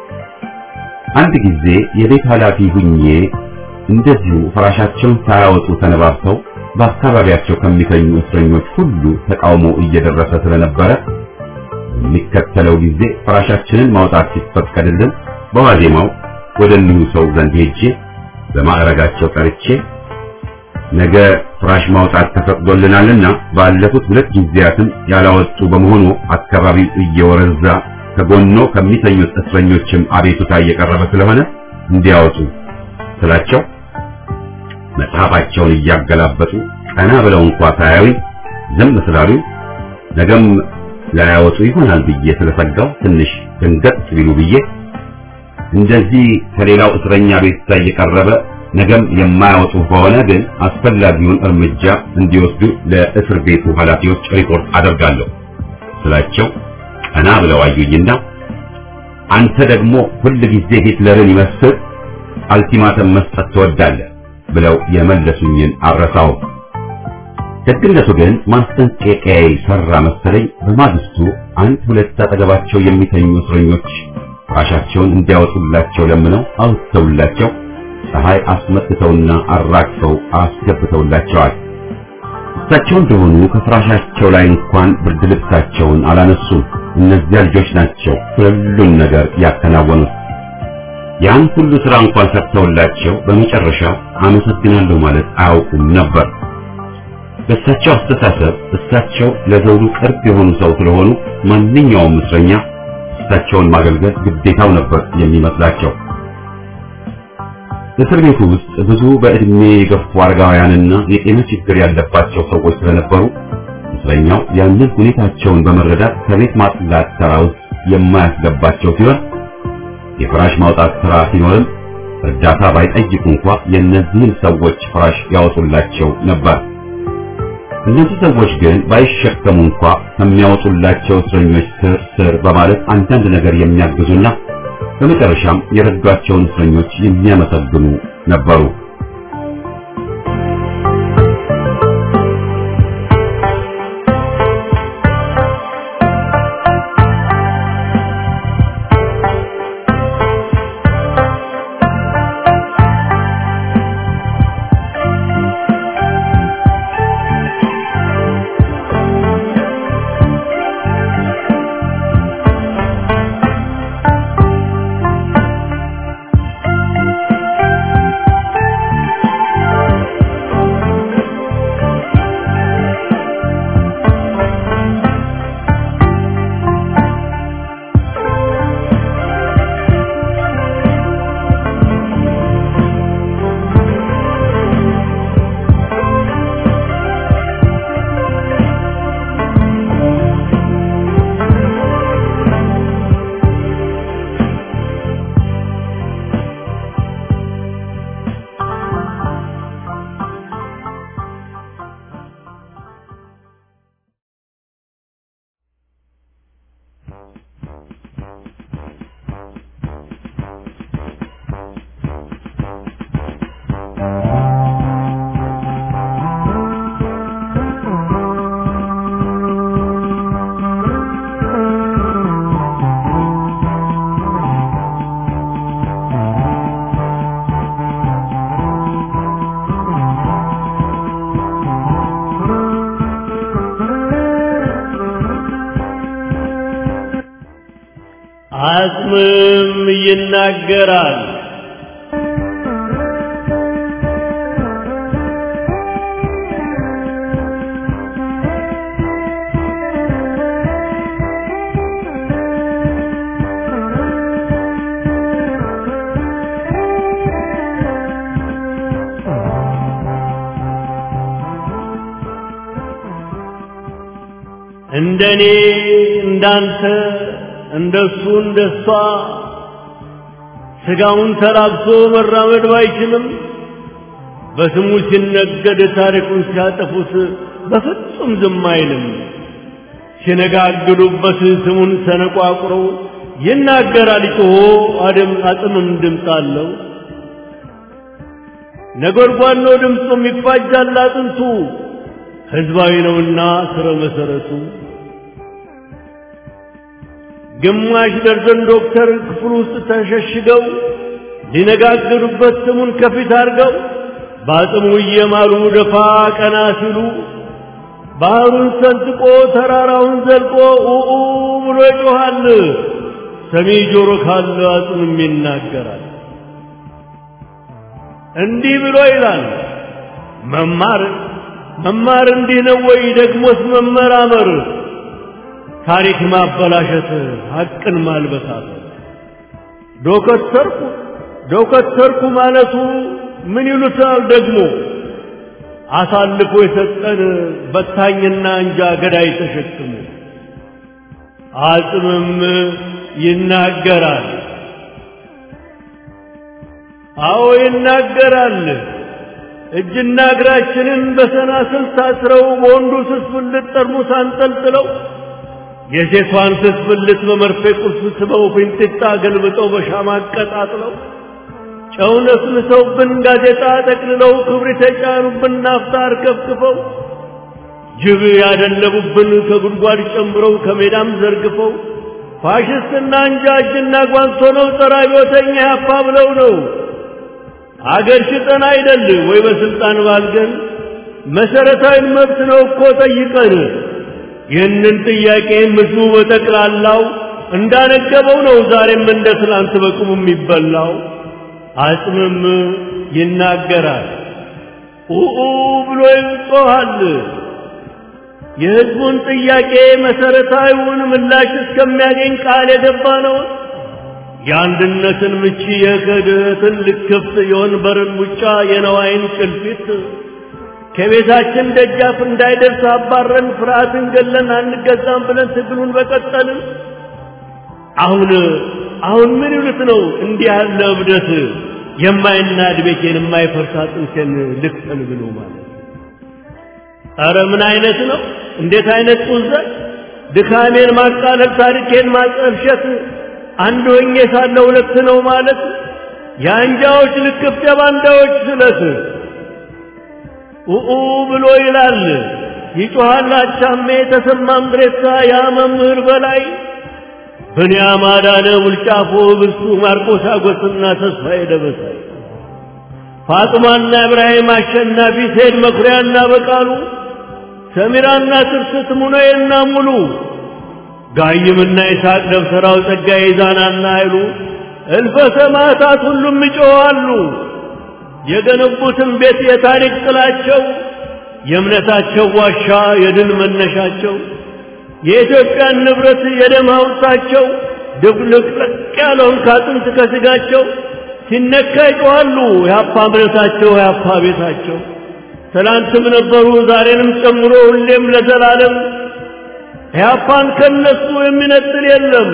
አንድ ጊዜ የቤት ኃላፊ ሁኜ እንደዚሁ ፍራሻቸውን ሳያወጡ ተነባብተው በአካባቢያቸው ከሚተኙ እስረኞች ሁሉ ተቃውሞ እየደረሰ ስለነበረ በሚከተለው ጊዜ ፍራሻችንን ማውጣት ሲፈቀድልን በዋዜማው ወደ እኒሁ ሰው ዘንድ ሄጄ በማዕረጋቸው ቀርቼ ነገ ፍራሽ ማውጣት ተፈቅዶልናልና ባለፉት ሁለት ጊዜያትም ያላወጡ በመሆኑ አካባቢው እየወረዛ ከጎኖ ከሚተኙት እስረኞችም አቤቱታ እየቀረበ ስለሆነ እንዲያወጡ ስላቸው መጽሐፋቸውን እያገላበጡ ቀና ብለው እንኳ ሳያዩኝ ዝም ስላሉ ነገም ላያወጡ ይሆናል ብዬ ስለሰጋው ትንሽ ድንገት ቢሉ ብዬ እንደዚህ ከሌላው እስረኛ ቤት እየቀረበ ነገም የማያወጡ ከሆነ ግን አስፈላጊውን እርምጃ እንዲወስዱ ለእስር ቤቱ ኃላፊዎች ሪፖርት አደርጋለሁ ስላቸው ቀና ብለው አዩኝና አንተ ደግሞ ሁል ጊዜ ሂትለርን ይመስል አልቲማተም መስጠት ትወዳለህ ብለው የመለሱኝን አረሳው። ደግነቱ ግን ማስጠንቀቂያዬ ሰራ መሰለኝ። በማግስቱ አንድ ሁለት አጠገባቸው የሚተኙ እስረኞች ፍራሻቸውን እንዲያወጡላቸው ለምነው አውጥተውላቸው ፀሐይ አስመትተውና አራግፈው አስገብተውላቸዋል። እሳቸው እንደሆኑ ከፍራሻቸው ላይ እንኳን ብርድ ልብሳቸውን አላነሱም። እነዚያ ልጆች ናቸው ሁሉን ነገር ያከናወኑት። ያን ሁሉ ስራ እንኳን ሰርተውላቸው በመጨረሻ አመሰግናለሁ ማለት አያውቁም ነበር። በእሳቸው አስተሳሰብ እሳቸው ለዘውዱ ቅርብ የሆኑ ሰው ስለሆኑ ማንኛውም እስረኛ እሳቸውን ማገልገል ግዴታው ነበር የሚመስላቸው። እስር ቤቱ ውስጥ ብዙ በዕድሜ የገፉ አረጋውያንና የጤና ችግር ያለባቸው ሰዎች ስለነበሩ እስረኛው ያንን ሁኔታቸውን በመረዳት ከቤት ማጽዳት ሥራ ውስጥ የማያስገባቸው ሲሆን የፍራሽ ማውጣት ሥራ ሲኖርም እርዳታ ባይጠይቁ እንኳ የእነዚህን ሰዎች ፍራሽ ያወጡላቸው ነበር። እነዚህ ሰዎች ግን ባይሸከሙ እንኳ ከሚያወጡላቸው እስረኞች ስር ስር በማለት አንዳንድ ነገር የሚያግዙና በመጨረሻም የረዷቸውን እስረኞች የሚያመሰግኑ ነበሩ። አጽምም ይናገራል። እንደኔ እንዳንተ እንደሱ እንደሷ ስጋውን ተራብቶ መራመድ ባይችልም በስሙ ሲነገድ ታሪኩን ሲያጠፉት በፍጹም ዝም አይልም። ሲነጋግዱበት ስሙን ሰነቋቁሮ ይናገራል ጮሆ አደም አጽምም ድምፅ አለው። ነጎድጓድ ነው ድምፁም ይፋጃል አጥንቱ ሕዝባዊ ነውና ስረ መሰረቱ ግማሽ ደርዘን ዶክተር ክፍል ውስጥ ተሸሽገው ሊነጋገሩበት ስሙን ከፊት አድርገው በአጽሙ እየማሉ ደፋ ቀና ሲሉ ባህሩን ሰንጥቆ ተራራውን ዘልቆ ኡኡ ብሎ ይጮኻል። ሰሚ ጆሮ ካለ አጽምም ይናገራል። እንዲህ ብሎ ይላል መማር መማር እንዲህ ነው ወይ? ደግሞስ መመራመር ታሪክ ማበላሸት ሐቅን ማልበሳት ዶከተርኩ ዶከተርኩ ማለቱ ምን ይሉታል ደግሞ አሳልፎ የሰጠን በታኝና እንጃ ገዳይ ተሸክሞ አጽምም ይናገራል። አዎ ይናገራል። እጅና እግራችንን በሰናስል ታስረው በወንዱ ስስ ብልት ጠርሙስ አንጠልጥለው የሴቷን ስስ ብልት በመርፌ ቁልፍ ስበው ፊንጢጣ ገልብጠው በሻማ አቀጣጥለው ጨው ነስንሰውብን ጋዜጣ ጠቅልለው ክብሪት የጫኑብን ናፍጣ አርከፍክፈው ጅብ ያደለቡብን ከጉድጓድ ጨምረው ከሜዳም ዘርግፈው ፋሽስትና እንጃ እጅና ጓንት ሆነው ጸረ አብዮተኛ ያፓ ብለው ነው አገር ሽጠን አይደል ወይ በስልጣን ባልገን መሰረታዊ መብት ነው እኮ ጠይቀን ይህንን ጥያቄ ምድሩ በጠቅላላው እንዳነገበው ነው ዛሬም እንደ ትላንት በቁሙ የሚበላው። አጽምም ይናገራል ኡኡ ብሎ ይጮኻል። የሕዝቡን ጥያቄ መሰረታዊውን ምላሽ እስከሚያገኝ ቃል የገባ ነው። የአንድነትን ምቺ፣ የክህደትን ልክፍት፣ የወንበርን ሙጫ፣ የነዋይን ጭልፊት ከቤታችን ደጃፍ እንዳይደርስ አባረን ፍርሃትን ገለን አንገዛም ብለን ትግሉን በቀጠልን። አሁን አሁን ምን ይሉት ነው እንዲህ ያለ እብደት የማይናድ ቤቴን የማይፈርስ አጥንቴን ልክፈል ብሎ ማለት ኧረ ምን አይነት ነው? እንዴት አይነት ጡዘት! ድካሜን ማቃለል፣ ታሪኬን ማጠልሸት፣ አንድ ሆኜ ሳለ ሁለት ነው ማለት የአንጃዎች ልክፍት፣ የባንዳዎች ስለት ኡኡ ብሎ ይላል ይጮኻል አቻሜ ተሰማ ምድሬሳ ያ መምህር በላይ ብንያም አዳነ ውልጫፎ ብርሱ ማርቆስ አጎስና ተስፋዬ ደበሳይ ፋጥማና ኢብራሂም አሸናፊ ሴድ መኩሪያና በቃሉ ሰሚራና ትርስት ሙነዬና ሙሉ ጋይምና ይስሐቅ ደብተራው ጸጋዬ ዛናና ኃይሉ እልፈ ሰማዕታት ሁሉም ይጮኻሉ። የገነቡትን ቤት የታሪክ ጥላቸው የእምነታቸው ዋሻ የድል መነሻቸው የኢትዮጵያን ንብረት የደም ሐውልታቸው ድብልቅልቅ ያለውን ካጥንት ከስጋቸው ሲነካ ይጮኻሉ። የአፓ እምነታቸው የአፓ ቤታቸው ትላንትም ነበሩ ዛሬንም ጨምሮ ሁሌም ለዘላለም ኢህአፓን ከነሱ የሚነጥል የለም።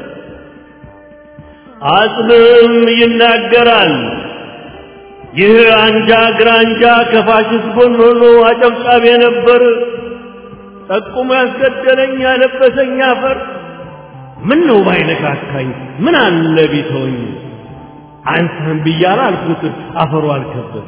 አጽምም ይናገራል። ይህ አንጃ ግራንጃ ከፋሽስት ጎን ሆኖ አጨብጫቢ ነበር። ጠቁሞ ያስገደለኝ ያለበሰኝ አፈር ምን ነው ባይነካካኝ ምን አለ ቢተወኝ አንተን ብያለ አልኩት አፈሩ አልከበደ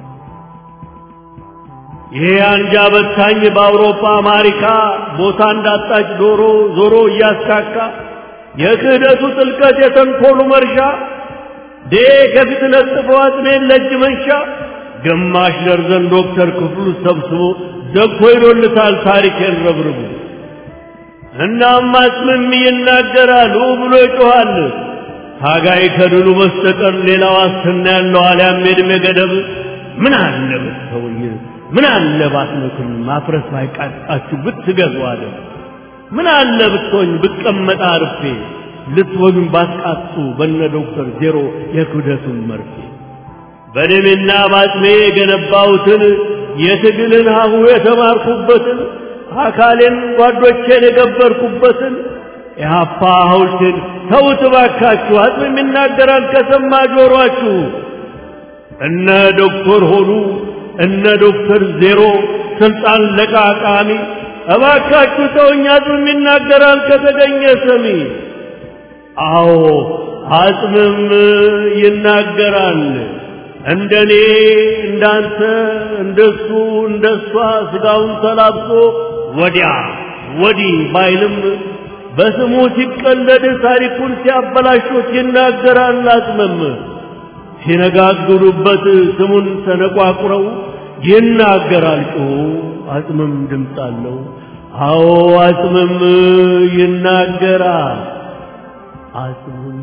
ይሄ አንጃ በታኝ በአውሮፓ አሜሪካ ቦታ እንዳጣች ዶሮ ዞሮ እያስካካ የክህደቱ ጥልቀት የተንኮሉ መርሻ ዴ ከፊት ለጥፈው አጥሜን ለእጅ መንሻ ግማሽ ደርዘን ዶክተር ክፍሉ ሰብስቦ ዘግቶ ይዶልታል ታሪኬን ረብርቡ እናም አጽምም ይናገራል ብሎ ይጮኻል ታጋይ ከድሉ በስተቀር ሌላ ዋስትና ያለው አልያም የዕድሜ ገደብ ምን አለ ብትተውኝ ምን አለ ባትመክም ማፍረስ ባይቃጣችሁ ብትገዙ አለ ምን አለ ብትሆኝ ብቀመጥ አርፌ ልትወጉኝ ባትቃጡ በነ ዶክተር ዜሮ የክብደቱን መርፌ በደሜና ባጥሜ የገነባሁትን የትግልን ሀሁ የተማርኩበትን አካሌን ጓዶቼን የገበርኩበትን የሀፓ ሐውልቴን ተውት እባካችሁ። አጽምም ይናገራል ከሰማ ጆሮአችሁ። እነ ዶክተር ሆኑ እነ ዶክተር ዜሮ ስልጣን ለቃቃሚ እባካችሁ ተውኝ። አጽምም ይናገራል ከተገኘ ሰሚ። አዎ አጽምም ይናገራል። እንደኔ እንዳንተ እንደሱ እንደሷ ስጋውን ተላብሶ ወዲያ ወዲህ ባይልም በስሙ ሲቀለድ ታሪኩን ሲያበላሹት ይናገራል። አጽምም ሲነጋግሩበት ስሙን ተነቋቁረው ይናገራል። ጮ አጽምም ድምፅ አለው። አዎ አጽምም ይናገራል። አጽምም